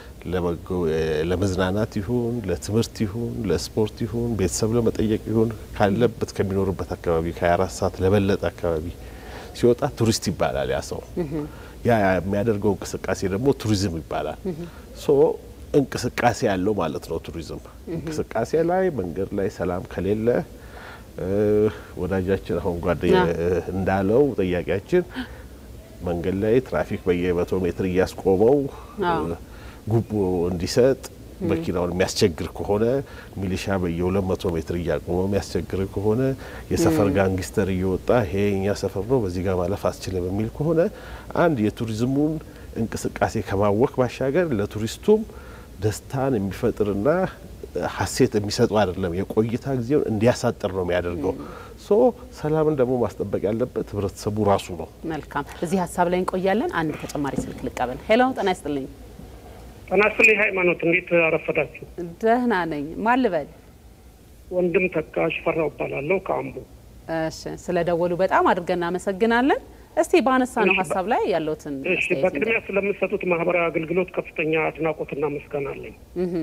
ለመዝናናት ይሁን ለትምህርት ይሁን ለስፖርት ይሁን ቤተሰብ ለመጠየቅ ይሁን ካለበት ከሚኖርበት አካባቢ ከ24 ሰዓት ለበለጠ አካባቢ ሲወጣ ቱሪስት ይባላል። ያ ሰው ያ የሚያደርገው እንቅስቃሴ ደግሞ ቱሪዝም ይባላል። ሶ እንቅስቃሴ ያለው ማለት ነው። ቱሪዝም እንቅስቃሴ ላይ መንገድ ላይ ሰላም ከሌለ ወዳጃችን አሁን ጓደኛ እንዳለው ጥያቄያችን መንገድ ላይ ትራፊክ በየመቶ ሜትር እያስቆመው ጉቦ እንዲሰጥ መኪናውን የሚያስቸግር ከሆነ ሚሊሻ በየሁለት መቶ ሜትር እያቆመ የሚያስቸግር ከሆነ የሰፈር ጋንግስተር እየወጣ ይሄ እኛ ሰፈር ነው በዚህ ጋር ማለፍ አስችልም የሚል ከሆነ አንድ የቱሪዝሙን እንቅስቃሴ ከማወክ ባሻገር ለቱሪስቱም ደስታን የሚፈጥርና ሀሴት የሚሰጡ አይደለም። የቆይታ ጊዜውን እንዲያሳጥር ነው የሚያደርገው። ሶ ሰላምን ደግሞ ማስጠበቅ ያለበት ህብረተሰቡ ራሱ ነው። መልካም፣ እዚህ ሀሳብ ላይ እንቆያለን። አንድ ተጨማሪ ስልክ ልቀበል። ሄሎ፣ ጤና ይስጥልኝ። ጤና ይስጥልኝ ሃይማኖት፣ እንዴት አረፈዳችሁ? ደህና ነኝ። ማን ልበል? ወንድም ተካሽ ፈራው እባላለሁ ከአምቦ። እሺ፣ ስለ ደወሉ በጣም አድርገን እናመሰግናለን። እስቲ በአነሳ ነው ሀሳብ ላይ ያለውትን እሺ፣ በቅድሚያ ስለምሰጡት ማህበራዊ አገልግሎት ከፍተኛ አድናቆትና ምስጋና አለኝ።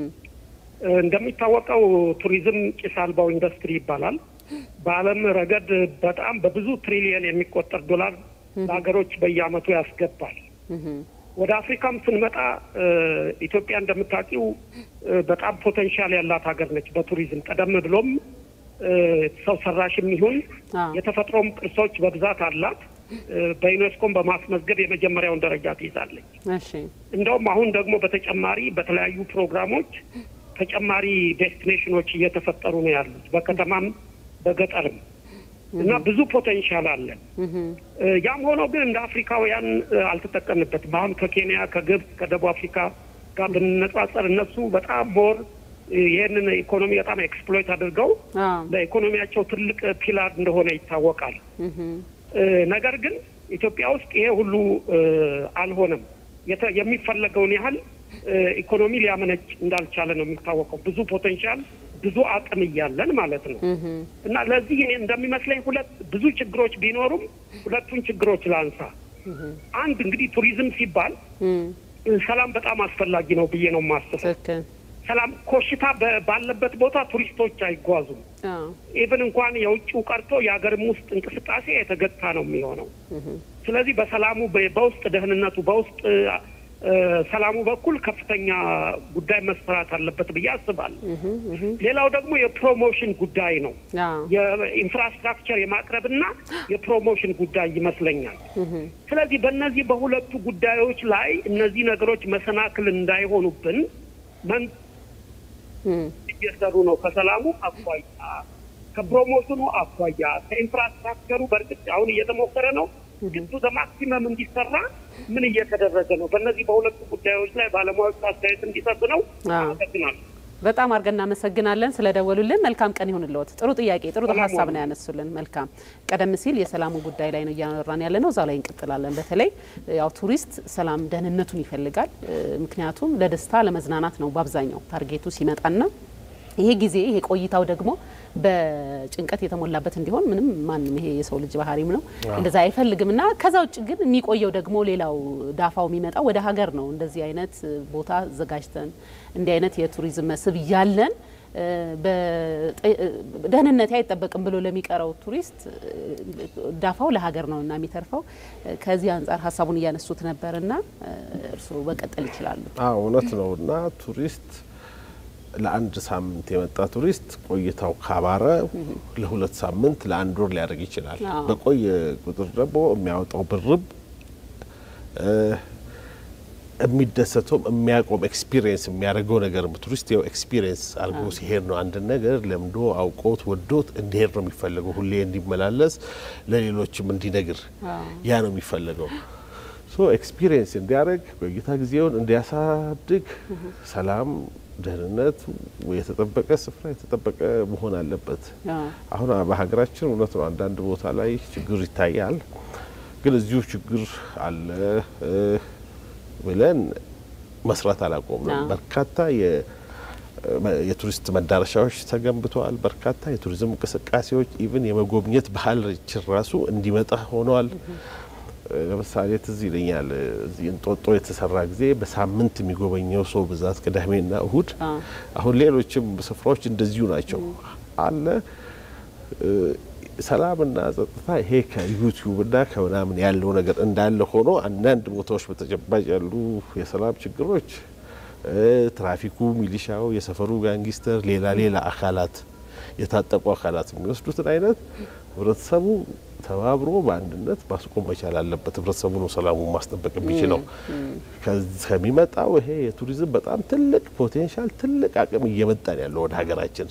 እንደሚታወቀው ቱሪዝም ጭስ አልባው ኢንዱስትሪ ይባላል። በዓለም ረገድ በጣም በብዙ ትሪሊየን የሚቆጠር ዶላር ለሀገሮች በየዓመቱ ያስገባል። ወደ አፍሪካም ስንመጣ ኢትዮጵያ እንደምታውቂው በጣም ፖቴንሻል ያላት ሀገር ነች በቱሪዝም ቀደም ብሎም ሰው ሰራሽም ይሁን የተፈጥሮም ቅርሶች በብዛት አላት። በዩኔስኮም በማስመዝገብ የመጀመሪያውን ደረጃ ትይዛለች። እንደውም አሁን ደግሞ በተጨማሪ በተለያዩ ፕሮግራሞች ተጨማሪ ዴስቲኔሽኖች እየተፈጠሩ ነው ያሉት በከተማም በገጠርም እና ብዙ ፖቴንሻል አለን። ያም ሆኖ ግን እንደ አፍሪካውያን አልተጠቀምበትም። አሁን ከኬንያ፣ ከግብጽ፣ ከደቡብ አፍሪካ ጋር ብንነጻጸር እነሱ በጣም ሞር ይህንን ኢኮኖሚ በጣም ኤክስፕሎይት አድርገው ለኢኮኖሚያቸው ትልቅ ፒላር እንደሆነ ይታወቃል። ነገር ግን ኢትዮጵያ ውስጥ ይሄ ሁሉ አልሆነም። የሚፈለገውን ያህል ኢኮኖሚ ሊያመነጭ እንዳልቻለ ነው የሚታወቀው። ብዙ ፖቴንሻል ብዙ አቅም እያለን ማለት ነው። እና ለዚህ እኔ እንደሚመስለኝ ሁለት ብዙ ችግሮች ቢኖሩም ሁለቱን ችግሮች ላንሳ። አንድ እንግዲህ ቱሪዝም ሲባል ሰላም በጣም አስፈላጊ ነው ብዬ ነው የማስበው። ሰላም ኮሽታ ባለበት ቦታ ቱሪስቶች አይጓዙም። ኢቭን እንኳን የውጭው ቀርቶ የሀገርም ውስጥ እንቅስቃሴ የተገታ ነው የሚሆነው። ስለዚህ በሰላሙ በውስጥ ደህንነቱ በውስጥ ሰላሙ በኩል ከፍተኛ ጉዳይ መሰራት አለበት ብዬ አስባለሁ። ሌላው ደግሞ የፕሮሞሽን ጉዳይ ነው። የኢንፍራስትራክቸር የማቅረብና የፕሮሞሽን ጉዳይ ይመስለኛል። ስለዚህ በእነዚህ በሁለቱ ጉዳዮች ላይ እነዚህ ነገሮች መሰናክል እንዳይሆኑብን መን እየሰሩ ነው ከሰላሙ አኳያ ከፕሮሞሽኑ አኳያ ከኢንፍራስትራክቸሩ በእርግጥ አሁን እየተሞከረ ነው፣ ግን ቱ ማክሲመም እንዲሰራ ምን እየተደረገ ነው? በእነዚህ በሁለቱ ጉዳዮች ላይ ባለሙያዎች አስተያየት እንዲሰጡ ነው። አመሰግናለሁ። በጣም አድርገን እናመሰግናለን ስለደወሉልን። መልካም ቀን ይሁንልዎት። ጥሩ ጥያቄ፣ ጥሩ ሀሳብ ነው ያነሱልን። መልካም። ቀደም ሲል የሰላሙ ጉዳይ ላይ ነው እያወራን ያለ ነው። እዛ ላይ እንቀጥላለን። በተለይ ያው ቱሪስት ሰላም ደህንነቱን ይፈልጋል። ምክንያቱም ለደስታ ለመዝናናት ነው በአብዛኛው ታርጌቱ ሲመጣና ይሄ ጊዜ ይሄ ቆይታው ደግሞ በጭንቀት የተሞላበት እንዲሆን ምንም ማንም ይሄ የሰው ልጅ ባህሪም ነው እንደዛ አይፈልግም እና ከዛ ውጭ ግን የሚቆየው ደግሞ ሌላው ዳፋው የሚመጣው ወደ ሀገር ነው። እንደዚህ አይነት ቦታ አዘጋጅተን እንዲህ አይነት የቱሪዝም መስህብ እያለን ደህንነቴ አይጠበቅም ብሎ ለሚቀረው ቱሪስት ዳፋው ለሀገር ነው እና የሚተርፈው። ከዚህ አንጻር ሀሳቡን እያነሱት ነበር እና እርስዎ በቀጠል ይችላሉ። እውነት ነው እና ቱሪስት ለአንድ ሳምንት የመጣ ቱሪስት ቆይታው ካባረ ለሁለት ሳምንት ለአንድ ወር ሊያደርግ ይችላል። በቆየ ቁጥር ደግሞ የሚያወጣው ብርብ የሚደሰተውም የሚያቆም ኤክስፒሪየንስ የሚያደርገው ነገር ቱሪስት ያው ኤክስፒሪየንስ አድርጎ ሲሄድ ነው አንድ ነገር ለምዶ አውቆት ወዶት እንዲሄድ ነው የሚፈለገው። ሁሌ እንዲመላለስ ለሌሎችም እንዲነግር ያ ነው የሚፈለገው። ሶ ኤክስፒሪየንስ እንዲያደርግ ቆይታ ጊዜውን እንዲያሳድግ ሰላም ደህንነት የተጠበቀ ስፍራ የተጠበቀ መሆን አለበት። አሁን በሀገራችን እውነት ነው አንዳንድ ቦታ ላይ ችግር ይታያል። ግን እዚሁ ችግር አለ ብለን መስራት አላቆምንም። በርካታ የቱሪስት መዳረሻዎች ተገንብተዋል። በርካታ የቱሪዝም እንቅስቃሴዎች ኢቭን የመጎብኘት ባህል ራሱ እንዲመጣ ሆነዋል። ለምሳሌ ትዝ ይለኛል እዚህ እንጦጦ የተሰራ ጊዜ በሳምንት የሚጎበኘው ሰው ብዛት ቅዳሜና እሁድ። አሁን ሌሎችም ስፍራዎች እንደዚሁ ናቸው አለ። ሰላምና ጸጥታ ይሄ ከዩቲዩብና ከምናምን ያለው ነገር እንዳለ ሆኖ አንዳንድ ቦታዎች በተጨባጭ ያሉ የሰላም ችግሮች ትራፊኩ፣ ሚሊሻው፣ የሰፈሩ ጋንጊስተር፣ ሌላ ሌላ አካላት የታጠቁ አካላት የሚወስዱትን አይነት ህብረተሰቡ ተባብሮ በአንድነት ማስቆም መቻል አለበት። ህብረተሰቡ ነው ሰላሙን ማስጠበቅ የሚችለው። ከሚመጣው ይሄ የቱሪዝም በጣም ትልቅ ፖቴንሻል ትልቅ አቅም እየመጣ ነው ያለው ወደ ሀገራችን።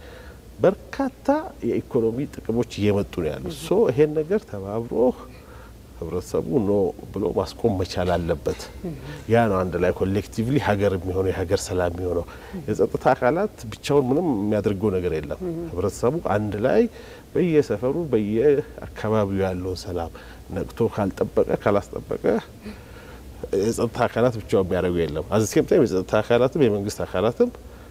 በርካታ የኢኮኖሚ ጥቅሞች እየመጡ ነው ያሉት። ሶ ይሄን ነገር ተባብሮ ህብረተሰቡ ኖ ብሎ ማስቆም መቻል አለበት። ያ ነው አንድ ላይ ኮሌክቲቭሊ ሀገር የሚሆነው የሀገር ሰላም የሚሆነው። የጸጥታ አካላት ብቻውን ምንም የሚያደርገው ነገር የለም። ህብረተሰቡ አንድ ላይ በየሰፈሩ በየአካባቢው ያለውን ሰላም ነቅቶ ካልጠበቀ ካላስጠበቀ የጸጥታ አካላት ብቻውን የሚያደርጉ የለም። አዘሴም ታይም የጸጥታ አካላትም የመንግስት አካላትም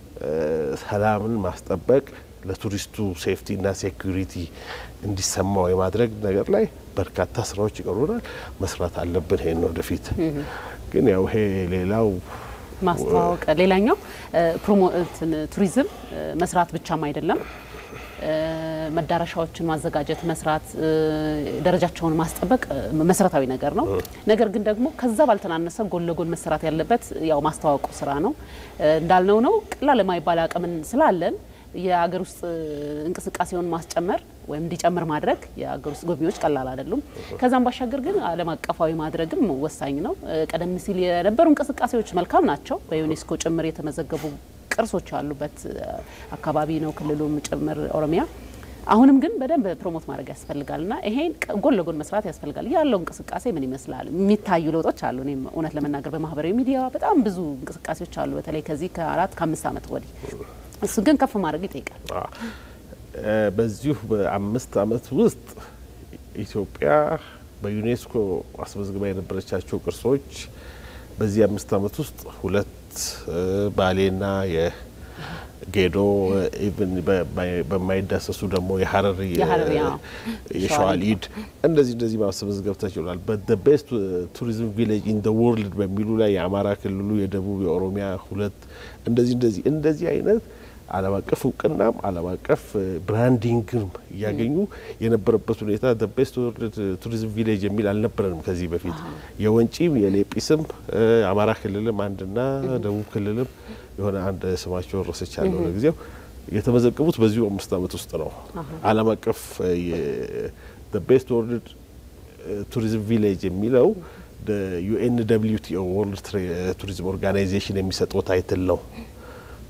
ሰላምን ማስጠበቅ ለቱሪስቱ ሴፍቲና ሴኩሪቲ እንዲሰማው የማድረግ ነገር ላይ በርካታ ስራዎች ይቀሩናል። መስራት አለብን። ይሄን ወደፊት ግን ያው ይሄ ሌላው ማስተዋወቅ ሌላኛው ቱሪዝም መስራት ብቻም አይደለም መዳረሻዎችን ማዘጋጀት፣ መስራት፣ ደረጃቸውን ማስጠበቅ መሰረታዊ ነገር ነው። ነገር ግን ደግሞ ከዛ ባልተናነሰ ጎን ለጎን መሰራት ያለበት ያው ማስተዋወቁ ስራ ነው። እንዳልነው ነው ቀላል የማይባል አቅምን ስላለን የሀገር ውስጥ እንቅስቃሴውን ማስጨመር ወይም እንዲጨምር ማድረግ የሀገር ውስጥ ጎብኚዎች ቀላል አይደሉም። ከዛም ባሻገር ግን ዓለም አቀፋዊ ማድረግም ወሳኝ ነው። ቀደም ሲል የነበሩ እንቅስቃሴዎች መልካም ናቸው። በዩኔስኮ ጭምር የተመዘገቡ ቅርሶች ያሉበት አካባቢ ነው ክልሉም ጭምር ኦሮሚያ። አሁንም ግን በደንብ ፕሮሞት ማድረግ ያስፈልጋል እና ይሄን ጎን ለጎን መስራት ያስፈልጋል። ያለው እንቅስቃሴ ምን ይመስላል? የሚታዩ ለውጦች አሉ። እኔም እውነት ለመናገር በማህበራዊ ሚዲያ በጣም ብዙ እንቅስቃሴዎች አሉ፣ በተለይ ከዚህ ከአራት ከአምስት ዓመት ወዲህ እሱ ግን ከፍ ማድረግ ይጠይቃል። በዚሁ በአምስት ዓመት ውስጥ ኢትዮጵያ በዩኔስኮ አስመዝግባ የነበረቻቸው ቅርሶች በዚህ አምስት ዓመት ውስጥ ሁለት ባሌና የጌዶ ኢቭን በማይዳሰሱ ደግሞ የሀረር የሸዋሊድ እንደዚህ እንደዚህ ማስመዝገብ ተችሏል። በቤስት ቱሪዝም ቪሌጅ ኢን ወርልድ በሚሉ ላይ የአማራ ክልሉ፣ የደቡብ፣ የኦሮሚያ ሁለት እንደዚህ እንደዚህ እንደዚህ አይነት ዓለም አቀፍ እውቅናም ዓለም አቀፍ ብራንዲንግም እያገኙ የነበረበት ሁኔታ ቤስት ወርልድ ቱሪዝም ቪሌጅ የሚል አልነበረንም ከዚህ በፊት። የወንጪም የሌጲስም አማራ ክልልም አንድና ደቡብ ክልልም የሆነ አንድ ስማቸው ረስቻለሁ ለጊዜው የተመዘገቡት በዚሁ አምስት ዓመት ውስጥ ነው። ዓለም አቀፍ ቤስት ወርልድ ቱሪዝም ቪሌጅ የሚለው ዩኤን ደብሊው ቲኦ ወርልድ ቱሪዝም ኦርጋናይዜሽን የሚሰጠው ታይትል ነው።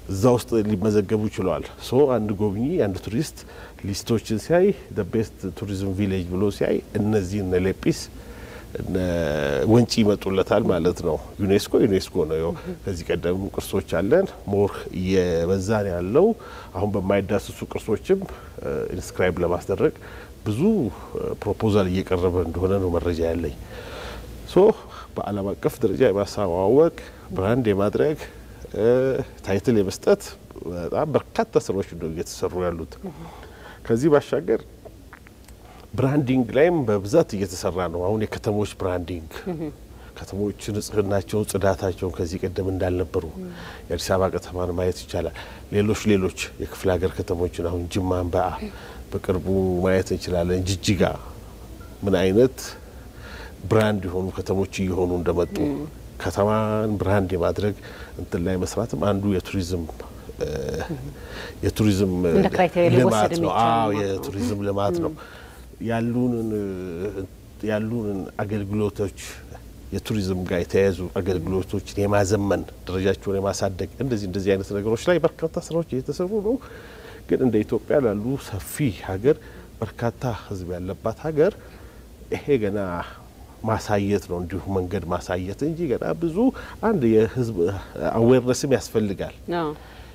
እዛ ውስጥ ሊመዘገቡ ችለዋል። ሶ አንድ ጎብኚ አንድ ቱሪስት ሊስቶችን ሲያይ ቤስት ቱሪዝም ቪሌጅ ብሎ ሲያይ እነዚህ እነ ሌጲስ እነ ወንጪ ይመጡለታል ማለት ነው። ዩኔስኮ ዩኔስኮ ነው። ያው ከዚህ ቀደም ቅርሶች አለን ሞር እየበዛን ያለው አሁን በማይዳስሱ ቅርሶችም ኢንስክራይብ ለማስደረግ ብዙ ፕሮፖዛል እየቀረበ እንደሆነ ነው መረጃ ያለኝ። ሶ በዓለም አቀፍ ደረጃ የማስተዋወቅ ብራንድ የማድረግ ታይትል የመስጠት በጣም በርካታ ስራዎች ነው እየተሰሩ ያሉት። ከዚህ ባሻገር ብራንዲንግ ላይም በብዛት እየተሰራ ነው። አሁን የከተሞች ብራንዲንግ ከተሞች ንጽህናቸውን፣ ጽዳታቸውን ከዚህ ቀደም እንዳልነበሩ የአዲስ አበባ ከተማን ማየት ይቻላል። ሌሎች ሌሎች የክፍለ ሀገር ከተሞችን አሁን ጅማን በአ በቅርቡ ማየት እንችላለን። ጅጅጋ ምን አይነት ብራንድ የሆኑ ከተሞች እየሆኑ እንደመጡ ከተማን ብራንድ የማድረግ እንትን ላይ መስራትም አንዱ የቱሪዝም የቱሪዝም እንደ ክራይቴሪያ ሊወሰድ ልማት ነው። የሚቻል አዎ ማለት ነው። የቱሪዝም ልማት ነው። ያሉንን ያሉንን አገልግሎቶች የቱሪዝም ጋር የተያያዙ አገልግሎቶችን የማዘመን ደረጃቸውን የማሳደግ እንደዚህ እንደዚህ አይነት ነገሮች ላይ በርካታ ስራዎች እየተሰሩ ነው። ግን እንደ ኢትዮጵያ ላሉ ሰፊ ሀገር በርካታ ሕዝብ ያለባት ሀገር ይሄ ገና ማሳየት ነው፣ እንዲሁ መንገድ ማሳየት እንጂ ገና ብዙ አንድ የህዝብ አዌርነስም ያስፈልጋል። አዎ።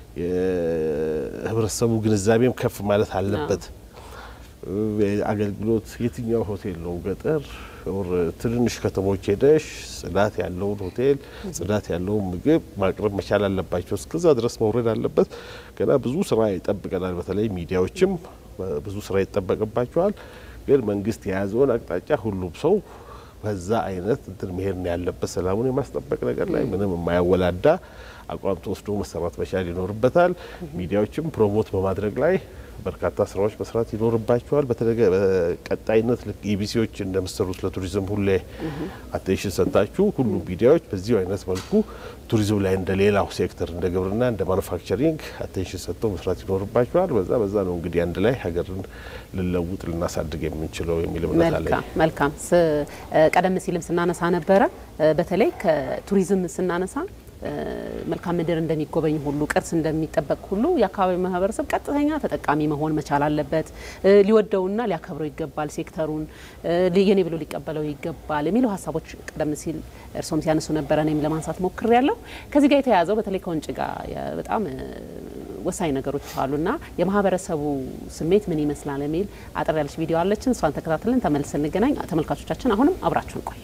የህብረተሰቡ ግንዛቤም ከፍ ማለት አለበት። አገልግሎት የትኛው ሆቴል ነው ገጠር ኦር ትንንሽ ከተሞች ሄደሽ ጽዳት ያለውን ሆቴል ጽዳት ያለውን ምግብ ማቅረብ መቻል አለባቸው። እስከዛ ድረስ መውረድ አለበት። ገና ብዙ ስራ ይጠብቀናል። በተለይ ሚዲያዎችም ብዙ ስራ ይጠበቅባቸዋል። ግን መንግስት የያዘውን አቅጣጫ ሁሉም ሰው በዛ አይነት እንትን መሄድ ነው ያለበት። ሰላሙን የማስጠበቅ ነገር ላይ ምንም የማያወላዳ አቋም ተወስዶ መሰራት መቻል ይኖርበታል። ሚዲያዎችም ፕሮሞት በማድረግ ላይ በርካታ ስራዎች መስራት ይኖርባቸዋል። በተለገ በቀጣይነት ልክ ኢቢሲዎች እንደምሰሩት ለቱሪዝም ሁሌ አቴንሽን ሰጥታችሁ ሁሉም ሚዲያዎች በዚሁ አይነት መልኩ ቱሪዝም ላይ እንደ ሌላው ሴክተር እንደ ግብርና፣ እንደ ማኑፋክቸሪንግ አቴንሽን ሰጥተው መስራት ይኖርባቸዋል። በዛ በዛ ነው እንግዲህ አንድ ላይ ሀገርን ልንለውጥ ልናሳድግ የምንችለው የሚል እምነት አለኝ። መልካም መልካም። ስ- ቀደም ሲልም ስናነሳ ነበረ በተለይ ከቱሪዝም ስናነሳ እ፣ መልካም ምድር እንደሚጎበኝ ሁሉ ቅርስ እንደሚጠበቅ ሁሉ የአካባቢው ማህበረሰብ ቀጥተኛ ተጠቃሚ መሆን መቻል አለበት። እ፣ ሊወደውና ሊያከብረው ይገባል። ሴክተሩን እ፣ ሊ- የኔ ብሎ ሊቀበለው ይገባል የሚሉ ሀሳቦች ቀደም ሲል እርሶም ሲያነሱ ነበረ። እኔም ለማንሳት ሞክሬ ያለው ከዚህ ጋር የተያያዘው በተለይ ከውንጭ ጋር የ- በጣም እ፣ ወሳኝ ነገሮች አሉና የማህበረሰቡ ስሜት ምን ይመስላል የሚል አጠር ያለች ቪዲዮ አለችን። እሷን ተከታትለን ተመልሰን እንገናኝ። ተመልካቾቻችን አሁንም አብራችሁን ቆዩ።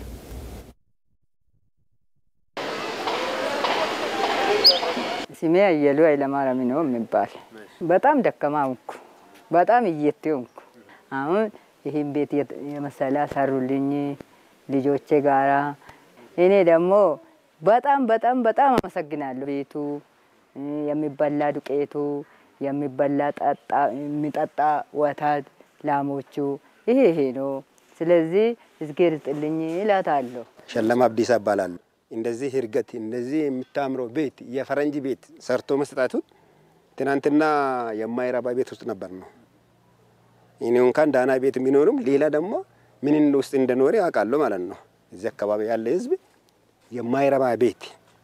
ስሜ አየሉ ኃይለማርያም ነው የሚባል። በጣም ደካማ ሆንኩ፣ በጣም እየቴ ሆንኩ። አሁን ይህን ቤት የት- የመሰለ ሰሩልኝ ልጆቼ ጋራ። እኔ ደግሞ በጣም በጣም በጣም አመሰግናለሁ። ቤቱ እ፣ የሚበላ ዱቄቱ፣ የሚበላ ጠጣ የሚጠጣ ወተት፣ ላሞቹ ይሄ ይሄ ነው። ስለዚህ እዝጌር ይስጥልኝ እላታለሁ። ሸለማ አብዲሳ እባላለሁ። እንደዚህ እርገት እንደዚህ የምታምረው ቤት የፈረንጅ ቤት ሰርቶ መስጣቱ ትናንትና የማይረባ ቤት ውስጥ ነበር ነው። እኔ እንኳን ዳና ቤት ቢኖርም ሌላ ደግሞ ምን ውስጥ እንደኖረ ያውቃለሁ ማለት ነው። እዚህ አካባቢ ያለ ህዝብ የማይረባ ቤት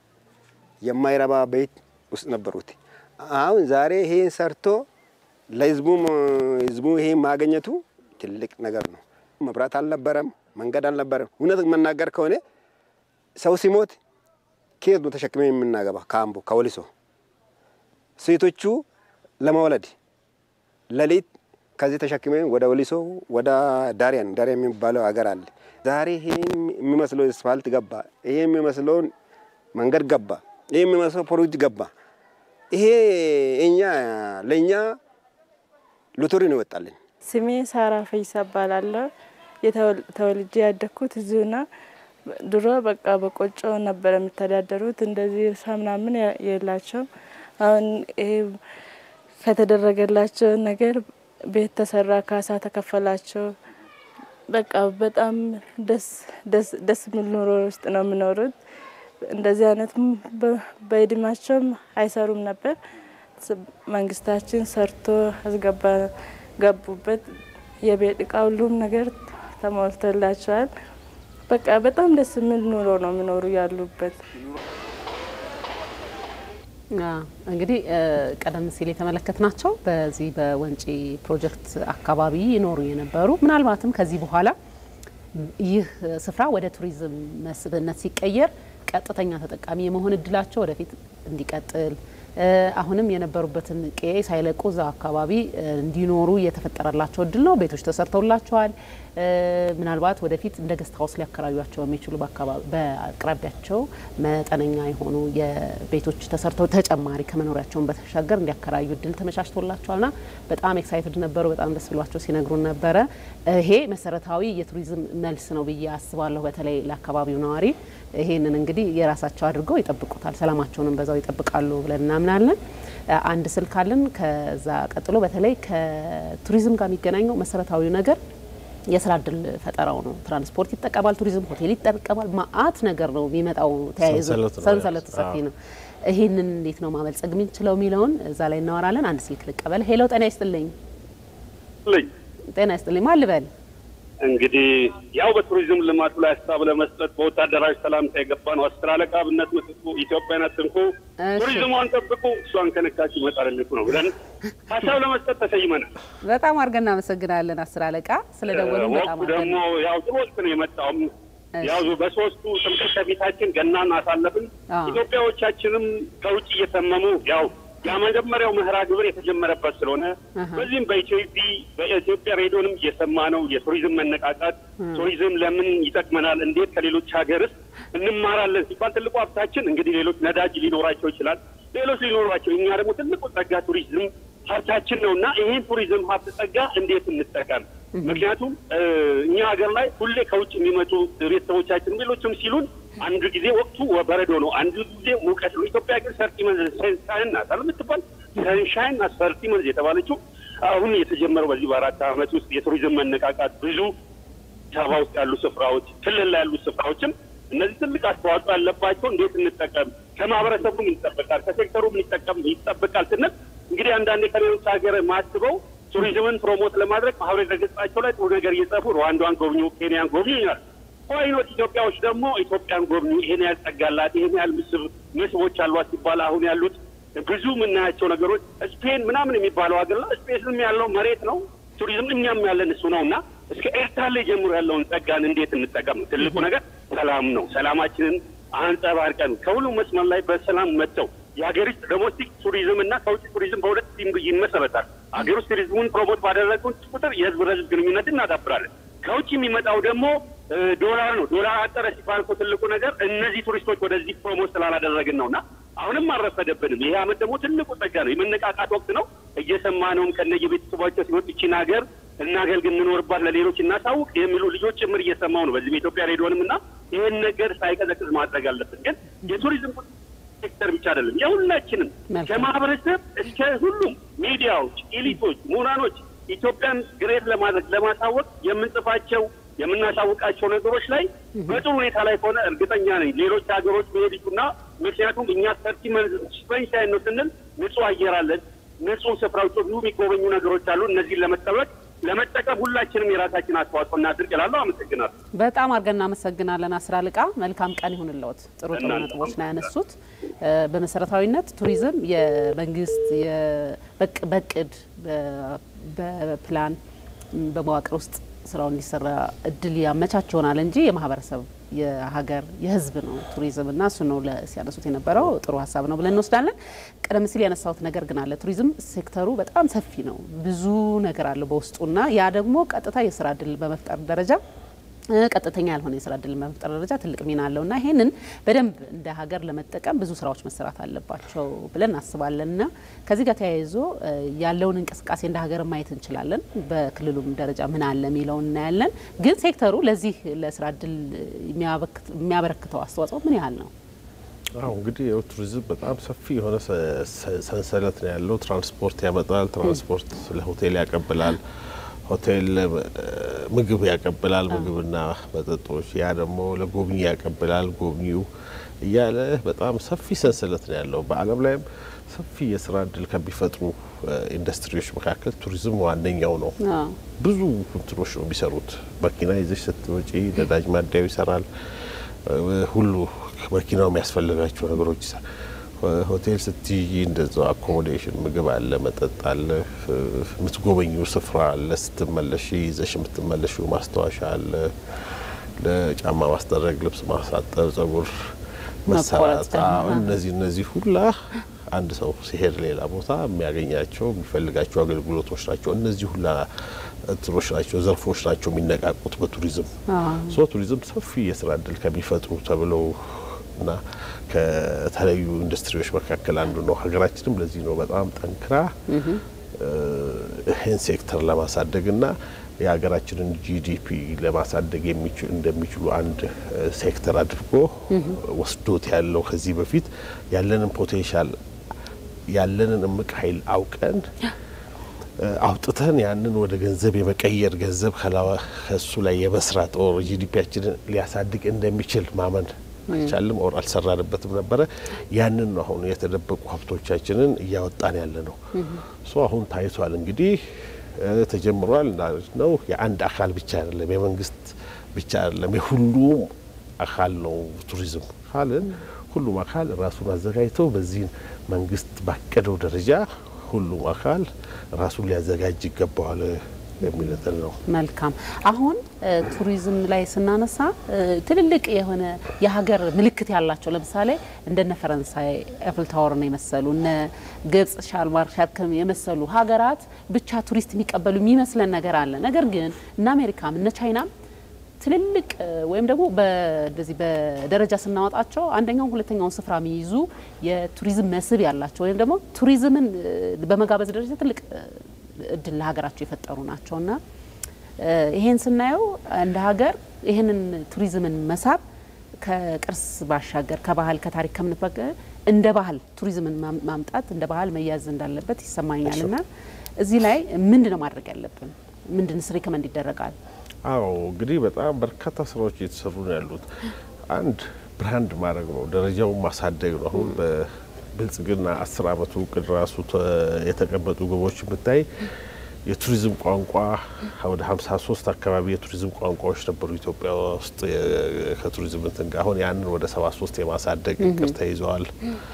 የማይረባ ቤት ውስጥ ነበሩት። አሁን ዛሬ ይሄን ሰርቶ ለህዝቡም ህዝቡ ይሄን ማግኘቱ ትልቅ ነገር ነው። መብራት አልነበረም፣ መንገድ አልነበረም። እውነት መናገር ከሆነ ሰው ሲሞት ከየት ነው ተሸክመን የምናገባ? ከአምቦ ከወሊሶ ሴቶቹ ለመውለድ ሌሊት ከዚህ ተሸክመን ወደ ወሊሶ ወደ ዳሪያን ዳሪያን የሚባለው ሀገር አለ። ዛሬ ይሄን የሚመስለው አስፋልት ገባ፣ ይሄ የሚመስለውን መንገድ ገባ፣ ይሄ የሚመስለው ፕሮጀክት ገባ። ይሄ እኛ ለእኛ ሎተሪ ነው ይወጣልን። ስሜ ሳራ ፈይሳ እባላለሁ። የተወል- ተወልጄ ያደግኩት እዚሁና ድሮ በቃ በቆጮ ነበር የሚተዳደሩት። እንደዚህ እርሻ ምናምን ያ- የላቸውም። አሁን ይሄ ከተደረገላቸው ነገር ቤት ተሰራ፣ ካሳ ተከፈላቸው። በቃ በጣም ደስ ደስ ደስ የሚል ኑሮ ውስጥ ነው የሚኖሩት። እንደዚህ አይነት በ- በእድሜያቸውም አይሰሩም ነበር። ስ- መንግስታችን ሰርቶ አስገባ ገቡበት። የቤት እቃ ሁሉም ነገር ተሞልቶላቸዋል። በቃ በጣም ደስ የሚል ኑሮ ነው የሚኖሩ ያሉበት። እንግዲህ ቀደም ሲል የተመለከትናቸው በዚህ በወንጪ ፕሮጀክት አካባቢ ይኖሩ የነበሩ ምናልባትም ከዚህ በኋላ ይህ ስፍራ ወደ ቱሪዝም መስህብነት ሲቀየር ቀጥተኛ ተጠቃሚ የመሆን እድላቸው ወደፊት እንዲቀጥል አሁንም የነበሩበትን ቄ ሳይለቁ እዛ አካባቢ እንዲኖሩ የተፈጠረላቸው እድል ነው። ቤቶች ተሰርተውላቸዋል። ምናልባት ወደፊት እንደ ገስት ሀውስ ሊያከራዩቸው የሚችሉ በአቅራቢያቸው መጠነኛ የሆኑ የቤቶች ተሰርተው ተጨማሪ ከመኖሪያቸውን በተሻገር እንዲያከራዩ እድል ተመቻችቶላቸዋልና በጣም ኤክሳይትድ ነበሩ። በጣም ደስ ብሏቸው ሲነግሩን ነበረ። ይሄ መሰረታዊ የቱሪዝም መልስ ነው ብዬ አስባለሁ። በተለይ ለአካባቢው ነዋሪ ይሄንን እንግዲህ የራሳቸው አድርገው ይጠብቁታል፣ ሰላማቸውንም በዛው ይጠብቃሉ ብለን እናምናለን። አንድ ስልክ አለን። ከዛ ቀጥሎ በተለይ ከቱሪዝም ጋር የሚገናኘው መሰረታዊ ነገር የስራ እድል ፈጠራው ነው። ትራንስፖርት ይጠቀማል፣ ቱሪዝም ሆቴል ይጠቀማል። ማአት ነገር ነው የሚመጣው ተያይዞ ሰንሰለቱ ሰፊ ነው። ይህንን እንዴት ነው ማበልጸግ የምንችለው የሚለውን እዛ ላይ እናወራለን። አንድ ስልክ ልቀበል። ሄሎ፣ ጤና ይስጥልኝ። ጤና ይስጥልኝ። ማን ልበል? እንግዲህ ያው በቱሪዝም ልማቱ ላይ ሀሳብ ለመስጠት በወታደራዊ ሰላምታ የገባ ነው። አስር አለቃ ብነት ምትኩ ኢትዮጵያን አትንኩ፣ ቱሪዝሟን ጠብቁ፣ እሷን ከነካችሁ ይመጣልልኩ ነው ብለን ሀሳብ ለመስጠት ተሰይመናል። በጣም አድርገን እናመሰግናለን አስር አለቃ ስለ ደወሉ። በጣም ወቅቱ ደግሞ ያው ጥሩ ወቅት ነው የመጣውም ያው በሶስቱ ጥምቀት ከፊታችን ገናን አሳለፍን። ኢትዮጵያዎቻችንም ከውጭ እየተመሙ ያው የመጀመሪያው ምህራ ግብር የተጀመረበት ስለሆነ በዚህም በኢትዮጵያ በኢትዮጵያ ሬዲዮንም እየሰማ ነው የቱሪዝም መነቃቃት። ቱሪዝም ለምን ይጠቅመናል፣ እንዴት ከሌሎች ሀገርስ እንማራለን ሲባል ትልቁ ሀብታችን እንግዲህ ሌሎች ነዳጅ ሊኖራቸው ይችላል፣ ሌሎች ሊኖራቸው፣ እኛ ደግሞ ትልቁ ጸጋ ቱሪዝም ሀብታችን ነው እና ይሄን ቱሪዝም ሀብት ጸጋ እንዴት እንጠቀም? ምክንያቱም እኛ ሀገር ላይ ሁሌ ከውጭ የሚመጡ ቤተሰቦቻችን ሌሎችም ሲሉን አንድ ጊዜ ወቅቱ በረዶ ነው፣ አንድ ጊዜ ሙቀት ነው። ኢትዮጵያ ግን ሰርቲ መንዝ ሰንሻይን ናት አለ የምትባል ሰንሻይን ናት ሰርቲ መንዝ የተባለችው አሁን የተጀመረው በዚህ በአራት ዓመት ውስጥ የቱሪዝም መነቃቃት ብዙ አበባ ውስጥ ያሉ ስፍራዎች፣ ክልል ላይ ያሉ ስፍራዎችም እነዚህ ትልቅ አስተዋጽኦ ያለባቸው እንዴት እንጠቀም፣ ከማህበረሰቡ ምን ይጠበቃል፣ ከሴክተሩ ምን ይጠቀም ይጠበቃል ስንል እንግዲህ አንዳንዴ ከሌሎች ሀገር ማስበው ቱሪዝምን ፕሮሞት ለማድረግ ማህበራዊ ድረገጻቸው ላይ ጥሩ ነገር እየጻፉ ሩዋንዳን ጎብኙ፣ ኬንያን ጎብኙ ይላል። ዋይኖት ኢትዮጵያዎች ደግሞ ኢትዮጵያን ጎብኙ፣ ይሄን ያህል ጸጋላት፣ ይሄን ያህል ምስብ መስህቦች አሏት ሲባል አሁን ያሉት ብዙ የምናያቸው ነገሮች ስፔን ምናምን የሚባለው ሀገር ላይ ስፔስም ያለው መሬት ነው፣ ቱሪዝም እኛም ያለን እሱ ነው እና እስከ ኤርታሌ ጀምሮ ያለውን ጸጋን እንዴት እንጠቀም? ትልቁ ነገር ሰላም ነው። ሰላማችንን አንጸባርቀን ከሁሉም መስመር ላይ በሰላም መጥተው የሀገር ውስጥ ዶሜስቲክ ቱሪዝም እና ከውጭ ቱሪዝም በሁለት ይመሰረታል። ሀገር ውስጥ ቱሪዝሙን ፕሮሞት ባደረጉን ቁጥር የህዝብ ለህዝብ ግንኙነት እናዳብራለን። ከውጭ የሚመጣው ደግሞ ዶላር ነው። ዶላር አጠረ ሲባል እኮ ትልቁ ነገር እነዚህ ቱሪስቶች ወደዚህ ፕሮሞት ስላላደረግን ነው እና አሁንም አልረፈደብንም። ይሄ አመት ደግሞ ትልቁ ጸጋ ነው። የመነቃቃት ወቅት ነው። እየሰማነውም ከነየ ቤተሰባቸው ሲወጡ ይቺን ሀገር እናገልግል፣ እንኖርባት፣ ለሌሎች እናሳውቅ የሚሉ ልጆች ጭምር እየሰማው ነው። በዚህ በኢትዮጵያ ሬዲዮንም እና ይህን ነገር ሳይቀዘቅዝ ማድረግ አለብን። ግን የቱሪዝም ሴክተር ብቻ አይደለም፣ የሁላችንም ከማህበረሰብ እስከ ሁሉም ሚዲያዎች፣ ኤሊቶች፣ ምሁራኖች ኢትዮጵያን ግሬት ለማድረግ ለማሳወቅ የምንጽፋቸው የምናሳውቃቸው ነገሮች ላይ በጥሩ ሁኔታ ላይ ከሆነ እርግጠኛ ነኝ ሌሎች ሀገሮች መሄድና ምክንያቱም እኛ ሰርቲ ስፐንሻይን ነው ስንል ንጹህ አየር አለን፣ ንጹህ ስፍራዎች ብዙ የሚጎበኙ ነገሮች አሉ። እነዚህን ለመጠበቅ ለመጠቀም ሁላችንም የራሳችን አስተዋጽኦ እናድርግ እላለሁ። አመሰግናለሁ። በጣም አድርገን እናመሰግናለን። አስር አለቃ መልካም ቀን ይሁንልዎት። ጥሩ ጥሩ ነጥቦች ነው ያነሱት። በመሰረታዊነት ቱሪዝም የመንግስት በእቅድ በፕላን በመዋቅር ውስጥ ስራው እንዲሰራ እድል ያመቻች ይሆናል እንጂ የማህበረሰብ የሀገር የህዝብ ነው ቱሪዝም እና እሱ ነው ሲያነሱት የነበረው ጥሩ ሀሳብ ነው ብለን እንወስዳለን። ቀደም ሲል ያነሳሁት ነገር ግን አለ። ቱሪዝም ሴክተሩ በጣም ሰፊ ነው፣ ብዙ ነገር አለው በውስጡና ያ ደግሞ ቀጥታ የስራ እድል በመፍጠር ደረጃ ቀጥተኛ ያልሆነ የስራ እድል በመፍጠር ደረጃ ትልቅ ሚና አለው እና ይህንን በደንብ እንደ ሀገር ለመጠቀም ብዙ ስራዎች መሰራት አለባቸው ብለን እናስባለን እና ከዚህ ጋር ተያይዞ ያለውን እንቅስቃሴ እንደ ሀገር ማየት እንችላለን። በክልሉም ደረጃ ምን አለ የሚለውን እናያለን። ግን ሴክተሩ ለዚህ ለስራ እድል የሚያበረክተው አስተዋጽኦ ምን ያህል ነው? አሁ እንግዲህ ያው ቱሪዝም በጣም ሰፊ የሆነ ሰንሰለት ነው ያለው። ትራንስፖርት ያመጣል፣ ትራንስፖርት ለሆቴል ያቀብላል ሆቴል ምግብ ያቀብላል፣ ምግብና መጠጦች። ያ ደግሞ ለጎብኚ ያቀብላል፣ ጎብኚው እያለ በጣም ሰፊ ሰንሰለት ነው ያለው። በዓለም ላይም ሰፊ የስራ እድል ከሚፈጥሩ ኢንዱስትሪዎች መካከል ቱሪዝም ዋነኛው ነው። ብዙ እንትኖች ነው የሚሰሩት። መኪና ይዘሽ ስትወጪ ነዳጅ ማደያው ይሰራል። ሁሉ መኪናው የሚያስፈልጋቸው ነገሮች ይሰራል። ሆቴል ስትይ እንደዛው አኮሞዴሽን፣ ምግብ አለ፣ መጠጥ አለ፣ የምትጎበኙ ስፍራ አለ፣ ስትመለሽ ይዘሽ የምትመለሹ ማስታወሻ አለ፣ ለጫማ ማስጠረግ፣ ልብስ ማሳጠብ፣ ጸጉር መሰራት፣ እነዚህ እነዚህ ሁላ አንድ ሰው ሲሄድ ሌላ ቦታ የሚያገኛቸው የሚፈልጋቸው አገልግሎቶች ናቸው። እነዚህ ሁላ እንትኖች ናቸው፣ ዘርፎች ናቸው የሚነቃቁት በቱሪዝም ሶ ቱሪዝም ሰፊ የስራ እድል ከሚፈጥሩ ተብለው እና ከተለያዩ ኢንዱስትሪዎች መካከል አንዱ ነው። ሀገራችንም ለዚህ ነው በጣም ጠንክራ ይህን ሴክተር ለማሳደግ እና የሀገራችንን ጂዲፒ ለማሳደግ እንደሚችሉ አንድ ሴክተር አድርጎ ወስዶት ያለው ከዚህ በፊት ያለንን ፖቴንሻል ያለንን እምቅ ኃይል አውቀን አውጥተን ያንን ወደ ገንዘብ የመቀየር ገንዘብ ከሱ ላይ የመስራት ኦር ጂዲፒያችንን ሊያሳድግ እንደሚችል ማመን አይቻልም ኦር አልሰራንበትም ነበረ። ያንን ነው አሁን የተደበቁ ሀብቶቻችንን እያወጣን ያለ ነው። ሶ አሁን ታይቷል እንግዲህ ተጀምሯል ነው። የአንድ አካል ብቻ አይደለም፣ የመንግስት ብቻ አይደለም፣ የሁሉም አካል ነው። ቱሪዝም ካልን ሁሉም አካል ራሱን አዘጋጅተው በዚህ መንግስት ባቀደው ደረጃ ሁሉም አካል ራሱን ሊያዘጋጅ ይገባዋል የሚለትን ነው። መልካም። አሁን ቱሪዝም ላይ ስናነሳ ትልልቅ የሆነ የሀገር ምልክት ያላቸው ለምሳሌ እንደነ ፈረንሳይ ኤፍል ታወርን የመሰሉ እነ ግብጽ ሻልማር ሸርክም የመሰሉ ሀገራት ብቻ ቱሪስት የሚቀበሉ የሚመስለን ነገር አለ። ነገር ግን እነ አሜሪካም እነ ቻይናም ትልልቅ ወይም ደግሞ በዚህ በደረጃ ስናወጣቸው አንደኛውን ሁለተኛውን ስፍራ የሚይዙ የቱሪዝም መስህብ ያላቸው ወይም ደግሞ ቱሪዝምን በመጋበዝ ደረጃ ትልቅ እድል ለሀገራቸው የፈጠሩ ናቸው እና ይሄን ስናየው እንደ ሀገር ይህንን ቱሪዝምን መሳብ ከቅርስ ባሻገር ከባህል ከታሪክ ከምንት እንደ ባህል ቱሪዝምን ማምጣት እንደ ባህል መያዝ እንዳለበት ይሰማኛል እና እዚህ ላይ ምንድን ነው ማድረግ ያለብን? ምንድን ስሪ ከመንድ ይደረጋል? አዎ እንግዲህ በጣም በርካታ ስራዎች እየተሰሩ ነው ያሉት። አንድ ብራንድ ማድረግ ነው፣ ደረጃውን ማሳደግ ነው። አሁን በብልጽግና አስር አመቱ እቅድ ራሱ የተቀመጡ ግቦች ብታይ የቱሪዝም ቋንቋ ወደ ሀምሳ ሶስት አካባቢ የቱሪዝም ቋንቋዎች ነበሩ ኢትዮጵያ ውስጥ ከቱሪዝም እንትን ጋር አሁን ያንን ወደ ሰባ ሶስት የማሳደግ እቅድ ተይዘዋል።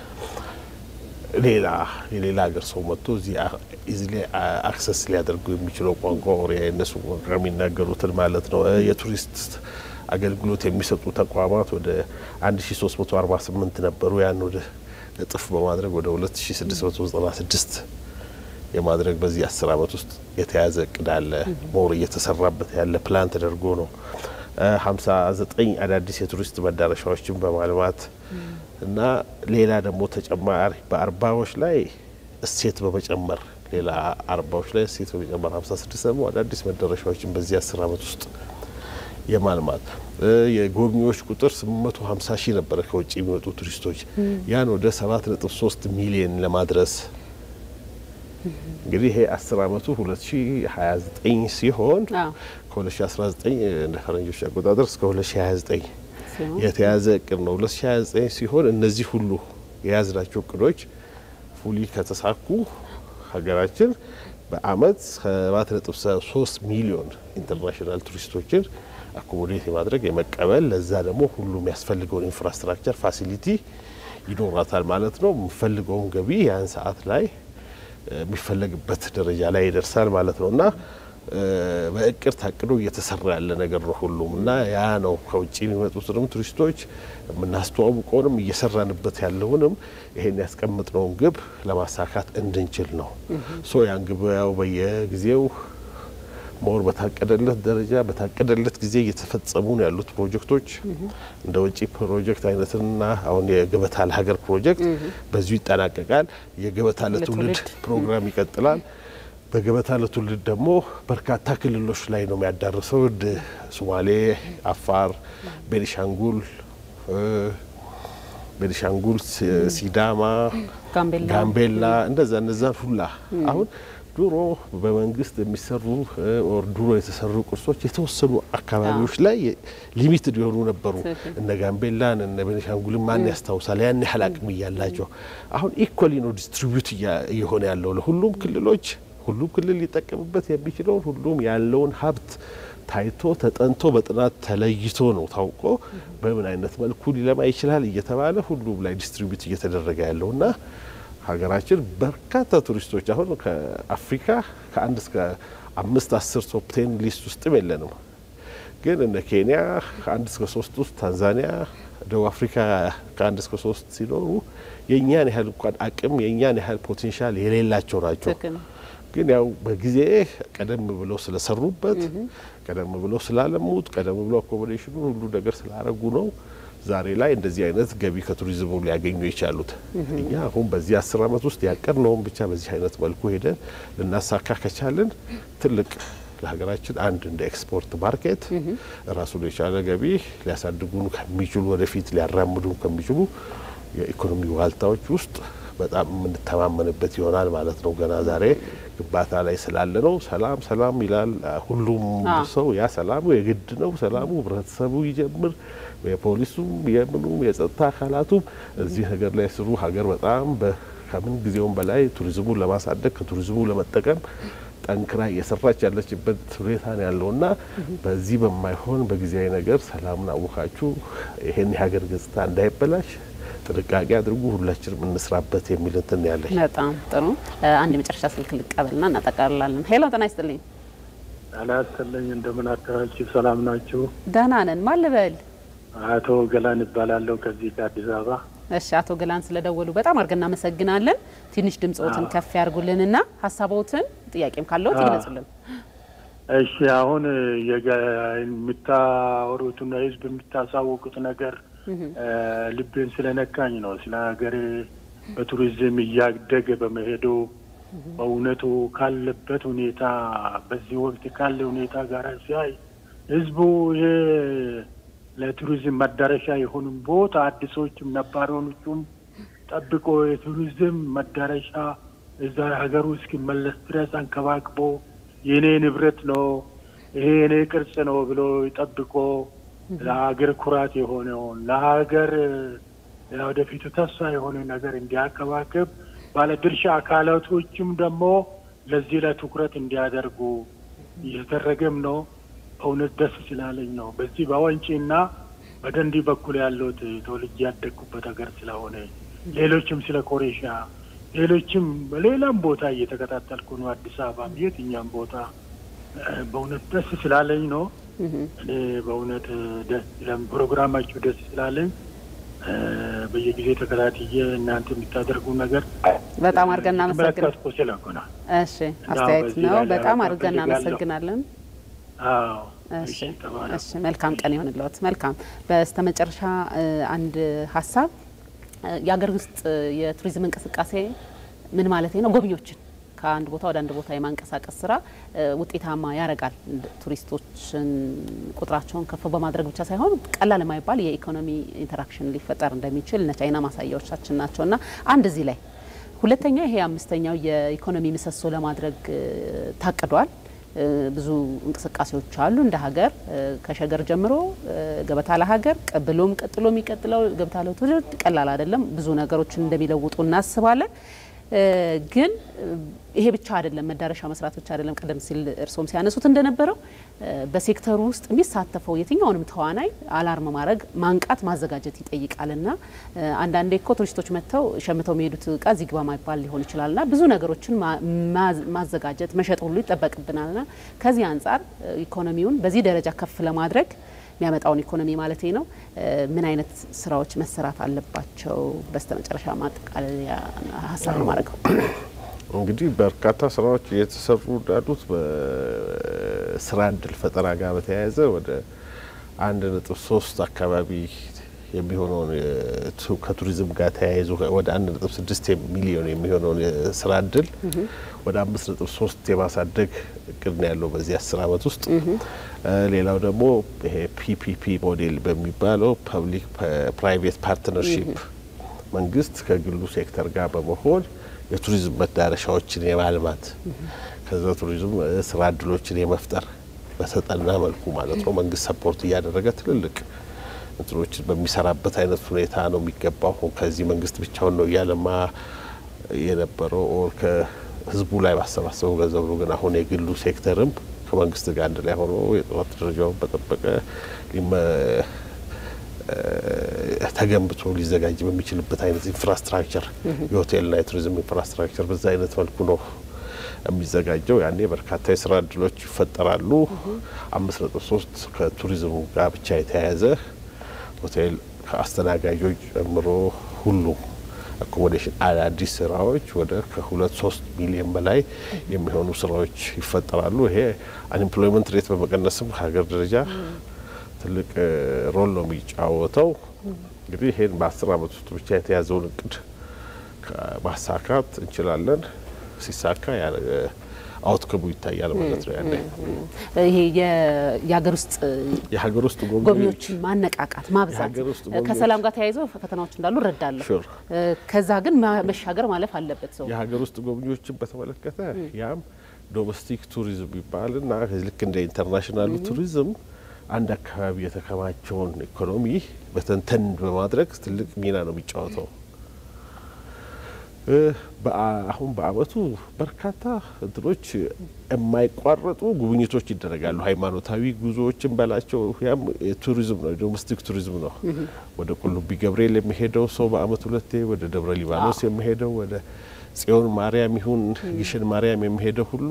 ሌላ የሌላ ሀገር ሰው መጥቶ እዚህ ላይ አክሰስ ሊያደርጉ የሚችለው ቋንቋ ወሬ የእነሱ ቋንቋ የሚናገሩትን ማለት ነው። የቱሪስት አገልግሎት የሚሰጡ ተቋማት ወደ 1348 ነበሩ። ያን ወደ እጥፍ በማድረግ ወደ 2696 የማድረግ በዚህ አስር አመት ውስጥ የተያዘ እቅድ አለ። ሞር እየተሰራበት ያለ ፕላን ተደርጎ ነው። 59 አዳዲስ የቱሪስት መዳረሻዎችን በማልማት እና ሌላ ደግሞ ተጨማሪ በአርባዎች ላይ እሴት በመጨመር ሌላ አርባዎች ላይ እሴት በመጨመር 56 ደግሞ አዳዲስ መዳረሻዎችን በዚህ አስር አመት ውስጥ የማልማት የጎብኚዎች ቁጥር 850 ሺህ ነበረ ከውጭ የሚመጡ ቱሪስቶች ያን ወደ 7.3 ሚሊዮን ለማድረስ እንግዲህ ይሄ አስር አመቱ 2029 ሲሆን ከ2019 እንደ ፈረንጆች አቆጣጠር እስከ 2029 የተያዘ እቅድ ነው። 2029 ሲሆን እነዚህ ሁሉ የያዝናቸው እቅዶች ፉሊ ከተሳኩ ሀገራችን በአመት 7.3 ሚሊዮን ኢንተርናሽናል ቱሪስቶችን አኮሞዴት የማድረግ የመቀበል ለዛ ደግሞ ሁሉ የሚያስፈልገውን ኢንፍራስትራክቸር ፋሲሊቲ ይኖራታል ማለት ነው። የምፈልገውን ገቢ ያን ሰዓት ላይ የሚፈለግበት ደረጃ ላይ ይደርሳል ማለት ነው እና በእቅድ ታቅዶ እየተሰራ ያለ ነገር ነው ሁሉም እና ያ ነው ከውጭ የሚመጡትንም ቱሪስቶች የምናስተዋውቀውንም እየሰራንበት ያለውንም ይሄን ያስቀምጥነውን ግብ ለማሳካት እንድንችል ነው። ሶ ያን ግብ ያው በየጊዜው ሞር በታቀደለት ደረጃ በታቀደለት ጊዜ እየተፈጸሙ ነው ያሉት ፕሮጀክቶች እንደ ውጭ ፕሮጀክት አይነትና አሁን የገበታ ለሀገር ፕሮጀክት በዚሁ ይጠናቀቃል። የገበታ ለትውልድ ፕሮግራም ይቀጥላል። በገበታ ለትውልድ ደግሞ በርካታ ክልሎች ላይ ነው የሚያዳርሰው። ሶማሌ፣ አፋር፣ ቤኒሻንጉል ቤኒሻንጉል፣ ሲዳማ፣ ጋምቤላ እንደዛ እነዛን ሁላ አሁን ድሮ በመንግስት የሚሰሩ ኦር ድሮ የተሰሩ ቅርሶች የተወሰኑ አካባቢዎች ላይ ሊሚትድ የሆኑ ነበሩ። እነ ጋምቤላን እነ ቤኒሻንጉልን ማን ያስታውሳል? ያን ያህል አቅም እያላቸው አሁን ኢኮሊ ነው ዲስትሪቢዩት እየሆነ ያለው ለሁሉም ክልሎች ሁሉም ክልል ሊጠቀምበት የሚችለውን ሁሉም ያለውን ሀብት ታይቶ ተጠንቶ በጥናት ተለይቶ ነው ታውቆ በምን አይነት መልኩ ሊለማ ይችላል እየተባለ ሁሉም ላይ ዲስትሪቢዩት እየተደረገ ያለው እና ሀገራችን በርካታ ቱሪስቶች አሁን ከአፍሪካ ከአንድ እስከ አምስት አስር ቶፕ ቴን ሊስት ውስጥም የለንም። ግን እነ ኬንያ ከአንድ እስከ ሶስት ውስጥ፣ ታንዛኒያ፣ ደቡብ አፍሪካ ከአንድ እስከ ሶስት ሲኖሩ የእኛን ያህል እንኳን አቅም የእኛን ያህል ፖቴንሻል የሌላቸው ናቸው። ግን ያው በጊዜ ቀደም ብለው ስለሰሩበት ቀደም ብለው ስላለሙት ቀደም ብለው አኮሞዴሽኑ ሁሉ ነገር ስላረጉ ነው ዛሬ ላይ እንደዚህ አይነት ገቢ ከቱሪዝሙ ሊያገኙ የቻሉት። እኛ አሁን በዚህ አስር አመት ውስጥ ያቀድነውን ብቻ በዚህ አይነት መልኩ ሄደን ልናሳካ ከቻልን ትልቅ ለሀገራችን አንድ እንደ ኤክስፖርት ማርኬት ራሱን የቻለ ገቢ ሊያሳድጉን ከሚችሉ ወደፊት ሊያራምዱን ከሚችሉ የኢኮኖሚ ዋልታዎች ውስጥ በጣም የምንተማመንበት ይሆናል ማለት ነው። ገና ዛሬ ግንባታ ላይ ስላለ ነው። ሰላም ሰላም ይላል ሁሉም ሰው። ያ ሰላሙ የግድ ነው። ሰላሙ ህብረተሰቡ ይጀምር፣ የፖሊሱም የምኑም የጸጥታ አካላቱም እዚህ ነገር ላይ ስሩ። ሀገር በጣም ከምን ጊዜውም በላይ ቱሪዝሙን ለማሳደግ ከቱሪዝሙ ለመጠቀም ጠንክራ እየሰራች ያለችበት ሁኔታ ነው ያለውና በዚህ በማይሆን በጊዜያዊ ነገር ሰላሙን አውካችሁ ይሄን የሀገር ገጽታ እንዳይበላሽ ጥንቃቄ አድርጉ፣ ሁላችንም እንስራበት የሚል እንትን ያለኝ። በጣም ጥሩ። አንድ የመጨረሻ ስልክ ልቀበልና እናጠቃልላለን። ሄሎ፣ ጤና ይስጥልኝ። ጤና ይስጥልኝ። እንደምን አደራችሁ? ሰላም ናችሁ? ደህና ነን። ማን ልበል? አቶ ገላን እባላለሁ ከዚህ ከአዲስ አበባ። እሺ፣ አቶ ገላን ስለደወሉ በጣም አድርገን እናመሰግናለን። ትንሽ ድምጽዎትን ከፍ ያርጉልንና ሀሳቦትን ጥያቄም ካለዎት ይግለጹልን። እሺ፣ አሁን የምታወሩትና ህዝብ የምታሳውቁት ነገር ልቤን ስለነካኝ ነው። ስለ ሀገሬ በቱሪዝም እያደገ በመሄዱ በእውነቱ ካለበት ሁኔታ በዚህ ወቅት ካለ ሁኔታ ጋር ሲያይ ህዝቡ ይሄ ለቱሪዝም መዳረሻ የሆኑም ቦታ አዲሶችም ነባሪዎቹም ጠብቆ የቱሪዝም መዳረሻ እዛ ሀገሩ እስኪመለስ ድረስ አንከባክቦ የእኔ ንብረት ነው ይሄ የኔ ቅርጽ ነው ብሎ ጠብቆ ለሀገር ኩራት የሆነውን ለሀገር ወደፊቱ ተስፋ የሆነ ነገር እንዲያከባክብ ባለድርሻ አካላቶችም ደግሞ ለዚህ ላይ ትኩረት እንዲያደርጉ እየተደረገም ነው። እውነት ደስ ስላለኝ ነው። በዚህ በወንጪና በደንዲ በኩል ያለሁት ተወልጄ ያደግኩበት ሀገር ስለሆነ ሌሎችም ስለ ኮሬሻ ሌሎችም በሌላም ቦታ እየተከታተልኩ ነው። አዲስ አበባም የትኛም ቦታ በእውነት ደስ ስላለኝ ነው። እኔ በእውነት ደስ ፕሮግራማችሁ ደስ ስላለኝ በየጊዜ ተከታትዬ እናንተ የምታደርጉ ነገር በጣም አድርገን እናመሰግናለን። ተመለከትኩ ስለሆነ እሺ፣ አስተያየት ነው። በጣም አድርገን እናመሰግናለን። አዎ እሺ፣ እሺ፣ መልካም ቀን ይሆንልዎት። መልካም። በስተመጨረሻ አንድ ሀሳብ የሀገር ውስጥ የቱሪዝም እንቅስቃሴ ምን ማለት ነው? ጎብኚዎችን ከአንድ ቦታ ወደ አንድ ቦታ የማንቀሳቀስ ስራ ውጤታማ ያደርጋል። ቱሪስቶችን ቁጥራቸውን ከፍ በማድረግ ብቻ ሳይሆን ቀላል የማይባል የኢኮኖሚ ኢንተራክሽን ሊፈጠር እንደሚችል እነ ቻይና ማሳያዎቻችን ናቸው እና አንድ እዚህ ላይ ሁለተኛ ይሄ አምስተኛው የኢኮኖሚ ምሰሶ ለማድረግ ታቅዷል። ብዙ እንቅስቃሴዎች አሉ እንደ ሀገር ከሸገር ጀምሮ ገበታ ለሀገር ብሎም ቀጥሎ የሚቀጥለው ገበታ ለትውልድ ቀላል አይደለም። ብዙ ነገሮችን እንደሚለውጡ እናስባለን። ግን ይሄ ብቻ አይደለም፣ መዳረሻ መስራት ብቻ አይደለም። ቀደም ሲል እርስዎም ሲያነሱት እንደነበረው በሴክተሩ ውስጥ የሚሳተፈው የትኛውንም ተዋናይ አላርም ማድረግ፣ ማንቃት፣ ማዘጋጀት ይጠይቃልና አንዳንዴ እኮ ቱሪስቶች መጥተው ሸምተው የሚሄዱት እቃ እዚህ ግባ ማይባል ሊሆን ይችላልና ብዙ ነገሮችን ማዘጋጀት መሸጥ ሁሉ ይጠበቅብናልና ከዚህ አንጻር ኢኮኖሚውን በዚህ ደረጃ ከፍ ለማድረግ የሚያመጣውን ኢኮኖሚ ማለት ነው። ምን አይነት ስራዎች መሰራት አለባቸው? በስተመጨረሻ ማጠቃለያ ሀሳብ ነው ማድረገው። እንግዲህ በርካታ ስራዎች እየተሰሩ እንዳሉት በስራ እድል ፈጠራ ጋር በተያያዘ ወደ አንድ ነጥብ ሶስት አካባቢ የሚሆነውን ከቱሪዝም ጋር ተያይዞ ወደ አንድ ነጥብ ስድስት ሚሊዮን የሚሆነውን የስራ እድል ወደ አምስት ነጥብ ሶስት የማሳደግ እቅድ ነው ያለው በዚህ አስር አመት ውስጥ። ሌላው ደግሞ ይሄ ፒፒፒ ሞዴል በሚባለው ፐብሊክ ፕራይቬት ፓርትነርሺፕ መንግስት ከግሉ ሴክተር ጋር በመሆን የቱሪዝም መዳረሻዎችን የማልማት ከዛ ቱሪዝም ስራ እድሎችን የመፍጠር በተጠና መልኩ ማለት ነው መንግስት ሰፖርት እያደረገ ትልልቅ እንትኖችን በሚሰራበት አይነት ሁኔታ ነው የሚገባው። ከዚህ መንግስት ብቻውን ነው እያለማ የነበረው ኦር ከህዝቡ ላይ ባሰባሰበው ገንዘብ ነው። ግን አሁን የግሉ ሴክተርም ከመንግስት ጋር አንድ ላይ ሆኖ የጥራት ደረጃውን በጠበቀ ተገንብቶ ሊዘጋጅ በሚችልበት አይነት ኢንፍራስትራክቸር የሆቴልና የቱሪዝም ኢንፍራስትራክቸር በዛ አይነት መልኩ ነው የሚዘጋጀው። ያኔ በርካታ የስራ እድሎች ይፈጠራሉ። አምስት ነጥብ ሶስት ከቱሪዝሙ ጋር ብቻ የተያያዘ ሆቴል ከአስተናጋጆች ጨምሮ ሁሉም አኮሞዴሽን አዳዲስ ስራዎች ወደ ከሁለት ሶስት ሚሊዮን በላይ የሚሆኑ ስራዎች ይፈጠራሉ። ይሄ አንኤምፕሎይመንት ሬት በመቀነስም ከሀገር ደረጃ ትልቅ ሮል ነው የሚጫወተው። እንግዲህ ይሄን በአስር አመት ውስጥ ብቻ የተያዘውን እቅድ ማሳካት እንችላለን። ሲሳካ አውትከሙ ይታያል ማለት ነው። ያኔ ይሄ የሀገር ውስጥ የሀገር ውስጥ ጎብኚዎችን ማነቃቃት ማብዛት ከሰላም ጋር ተያይዘው ፈተናዎች እንዳሉ እረዳለሁ። ከዛ ግን መሻገር ማለፍ አለበት ሰው የሀገር ውስጥ ጎብኚዎችን በተመለከተ ያም ዶሜስቲክ ቱሪዝም ይባልና ልክ እንደ ኢንተርናሽናሉ ቱሪዝም አንድ አካባቢ የተከማቸውን ኢኮኖሚ በተንተን በማድረግ ትልቅ ሚና ነው የሚጫወተው። አሁን በአመቱ በርካታ እንትኖች የማይቋረጡ ጉብኝቶች ይደረጋሉ። ሃይማኖታዊ ጉዞዎችን በላቸው ያም ቱሪዝም ነው፣ ዶሜስቲክ ቱሪዝም ነው። ወደ ቁልቢ ገብርኤል የሚሄደው ሰው በአመት ሁለቴ፣ ወደ ደብረ ሊባኖስ የሚሄደው ወደ ጽዮን ማርያም ይሁን ግሽን ማርያም የሚሄደው ሁሉ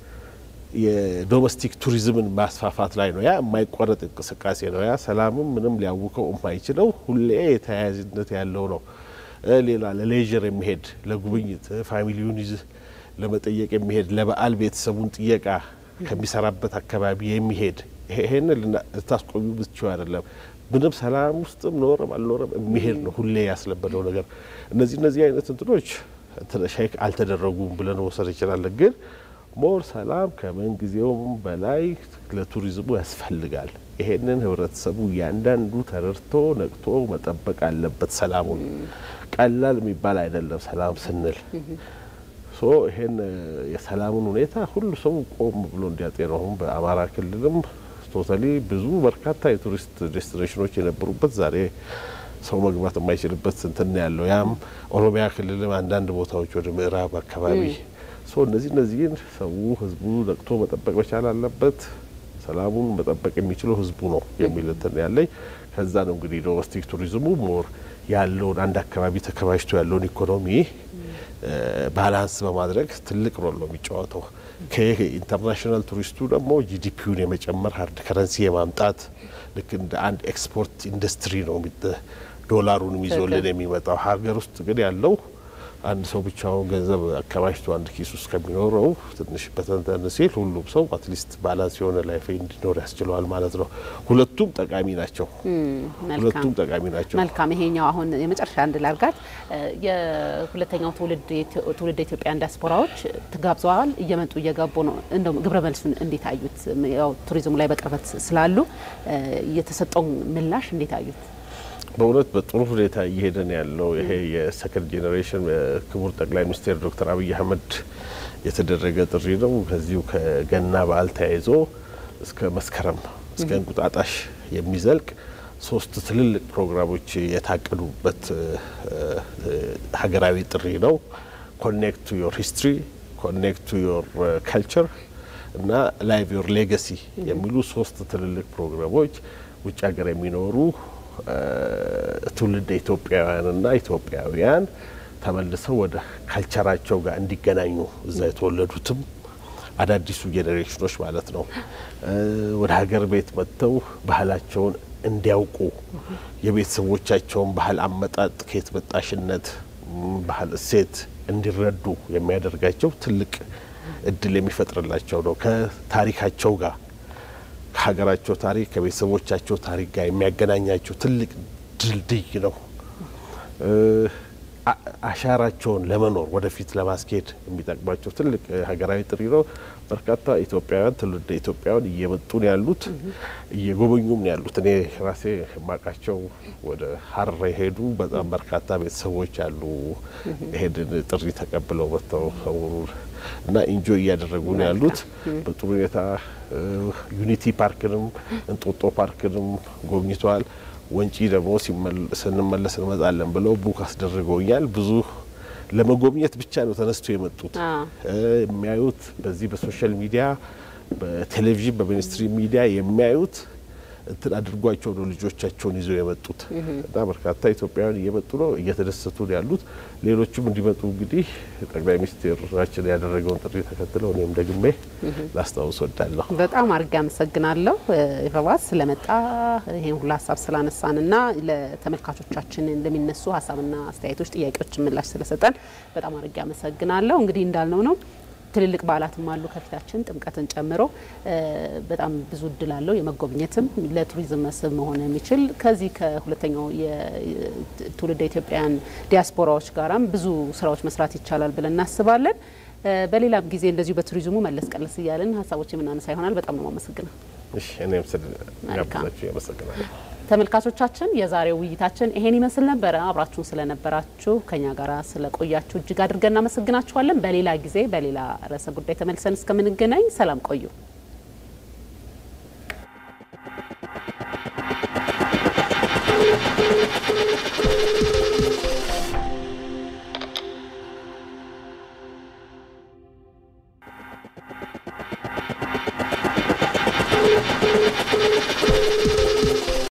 የዶሜስቲክ ቱሪዝምን ማስፋፋት ላይ ነው። ያ የማይቋረጥ እንቅስቃሴ ነው። ያ ሰላምም ምንም ሊያውከው የማይችለው ሁሌ የተያያዥነት ያለው ነው። ሌላ ለሌዥር የሚሄድ ለጉብኝት ፋሚሊውን ይዝ ለመጠየቅ የሚሄድ ለበዓል ቤተሰቡን ጥየቃ ከሚሰራበት አካባቢ የሚሄድ ይሄን ልታስቆዩ ብቻው አይደለም። ምንም ሰላም ውስጥም ኖረም አልኖረም የሚሄድ ነው ሁሌ ያስለበደው ነገር። እነዚህ እነዚህ አይነት እንትኖች ሼክ አልተደረጉም ብለን መውሰድ እንችላለን። ግን ሞር ሰላም ከምን ጊዜውም በላይ ለቱሪዝሙ ያስፈልጋል። ይሄንን ህብረተሰቡ እያንዳንዱ ተረድቶ ነቅቶ መጠበቅ አለበት። ሰላሙን ቀላል የሚባል አይደለም። ሰላም ስንል ሶ ይሄን የሰላሙን ሁኔታ ሁሉ ሰው ቆም ብሎ እንዲያጤነው አሁን በአማራ ክልልም ቶታሊ ብዙ በርካታ የቱሪስት ዴስቲኔሽኖች የነበሩበት ዛሬ ሰው መግባት የማይችልበት እንትን ያለው ያም ኦሮሚያ ክልልም አንዳንድ ቦታዎች ወደ ምዕራብ አካባቢ ሶ እነዚህ እነዚህን ሰው ህዝቡ ነቅቶ መጠበቅ መቻል አለበት። ሰላሙን መጠበቅ የሚችለው ህዝቡ ነው የሚል እንትን ያለኝ። ከዛ ነው እንግዲህ ዶሜስቲክ ቱሪዝሙ ሞር ያለውን አንድ አካባቢ ተከማችቶ ያለውን ኢኮኖሚ ባላንስ በማድረግ ትልቅ ሮል ነው የሚጫወተው። ከኢንተርናሽናል ቱሪስቱ ደግሞ ጂዲፒውን የመጨመር ሀርድ ከረንሲ የማምጣት ልክ እንደ አንድ ኤክስፖርት ኢንዱስትሪ ነው ዶላሩን ይዞልን የሚመጣው። ሀገር ውስጥ ግን ያለው አንድ ሰው ብቻውን ገንዘብ አከማችቶ አንድ ኪስ ውስጥ ከሚኖረው ትንሽ በተንተን ሲል ሁሉም ሰው አትሊስት ባላንስ የሆነ ላይፍ እንዲኖር ያስችለዋል ማለት ነው። ሁለቱም ጠቃሚ ናቸው። ሁለቱም ጠቃሚ ናቸው። መልካም። ይሄኛው አሁን የመጨረሻ አንድ ላርጋት የሁለተኛው ትውልድ ኢትዮጵያን ዲያስፖራዎች ተጋብዘዋል፣ እየመጡ እየገቡ ነው። እንደው ግብረ መልሱን እንዴት አዩት? ያው ቱሪዝሙ ላይ በቅርበት ስላሉ የተሰጠው ምላሽ እንዴት አዩት? በእውነት በጥሩ ሁኔታ እየሄደን ያለው ይሄ የሰከንድ ጄኔሬሽን ክቡር ጠቅላይ ሚኒስትር ዶክተር አብይ አህመድ የተደረገ ጥሪ ነው። ከዚሁ ከገና በዓል ተያይዞ እስከ መስከረም እስከ እንቁጣጣሽ የሚዘልቅ ሶስት ትልልቅ ፕሮግራሞች የታቀዱበት ሀገራዊ ጥሪ ነው። ኮኔክት ቱ ዮር ሂስትሪ፣ ኮኔክት ቱ ዮር ካልቸር እና ላይቭ ዮር ሌጋሲ የሚሉ ሶስት ትልልቅ ፕሮግራሞች ውጭ ሀገር የሚኖሩ ትውልድ ኢትዮጵያውያንና ኢትዮጵያውያን ተመልሰው ወደ ካልቸራቸው ጋር እንዲገናኙ እዛ የተወለዱትም አዳዲሱ ጄኔሬሽኖች ማለት ነው ወደ ሀገር ቤት መጥተው ባህላቸውን እንዲያውቁ የቤተሰቦቻቸውን ባህል አመጣጥ፣ ከየት መጣሽነት፣ ባህል እሴት እንዲረዱ የሚያደርጋቸው ትልቅ እድል የሚፈጥርላቸው ነው። ከታሪካቸው ጋር ከሀገራቸው ታሪክ ከቤተሰቦቻቸው ታሪክ ጋር የሚያገናኛቸው ትልቅ ድልድይ ነው። አሻራቸውን ለመኖር ወደፊት ለማስኬድ የሚጠቅማቸው ትልቅ ሀገራዊ ጥሪ ነው። በርካታ ኢትዮጵያውያን ትውልደ ኢትዮጵያውያን እየመጡ ነው ያሉት፣ እየጎበኙም ነው ያሉት። እኔ ራሴ የማውቃቸው ወደ ሀረር የሄዱ በጣም በርካታ ቤተሰቦች አሉ። ይሄንን ጥሪ ተቀብለው መጥተው ሰውሩን እና ኢንጆይ እያደረጉ ነው ያሉት በጥሩ ሁኔታ። ዩኒቲ ፓርክንም እንጦጦ ፓርክንም ጎብኝተዋል። ወንጪ ደግሞ ስንመለስ እንመጣለን ብለው ቡክ አስደርገውኛል። ብዙ ለመጎብኘት ብቻ ነው ተነስቶ የመጡት። የሚያዩት በዚህ በሶሻል ሚዲያ በቴሌቪዥን በሚኒስትሪ ሚዲያ የሚያዩት እንትን አድርጓቸው ነው ልጆቻቸውን ይዘው የመጡት እና በርካታ ኢትዮጵያውያን እየመጡ ነው፣ እየተደሰቱ ነው ያሉት። ሌሎችም እንዲመጡ እንግዲህ ጠቅላይ ሚኒስትራችን ያደረገውን ጥሪ ተከትለው እኔም ደግሜ ላስታውስ ወዳለሁ። በጣም አድርጌ አመሰግናለሁ ኢዮባስ ስለመጣ ይሄን ሁሉ ሀሳብ ስላነሳንና ለተመልካቾቻችን ለሚነሱ ሀሳብና አስተያየቶች፣ ጥያቄዎች ምላሽ ስለሰጠን በጣም አድርጌ አመሰግናለሁ። እንግዲህ እንዳልነው ነው ትልልቅ በዓላትም አሉ ከፊታችን ጥምቀትን ጨምሮ በጣም ብዙ እድል አለው የመጎብኘትም ለቱሪዝም መስህብ መሆን የሚችል ከዚህ ከሁለተኛው የትውልደ ኢትዮጵያውያን ዲያስፖራዎች ጋራም ብዙ ስራዎች መስራት ይቻላል ብለን እናስባለን። በሌላም ጊዜ እንደዚሁ በቱሪዝሙ መለስ ቀለስ እያለን ሀሳቦች የምናነሳ ይሆናል። በጣም ነው ማመሰግነው። እሺ እኔም ስለጋበዛችሁ ያመሰግናለሁ። ተመልካቾቻችን የዛሬው ውይይታችን ይሄን ይመስል ነበረ። አብራችሁን ስለነበራችሁ ከኛ ጋር ስለቆያችሁ እጅግ አድርገን እናመሰግናችኋለን። በሌላ ጊዜ በሌላ ርዕሰ ጉዳይ ተመልሰን እስከምንገናኝ ሰላም ቆዩ። Thank you.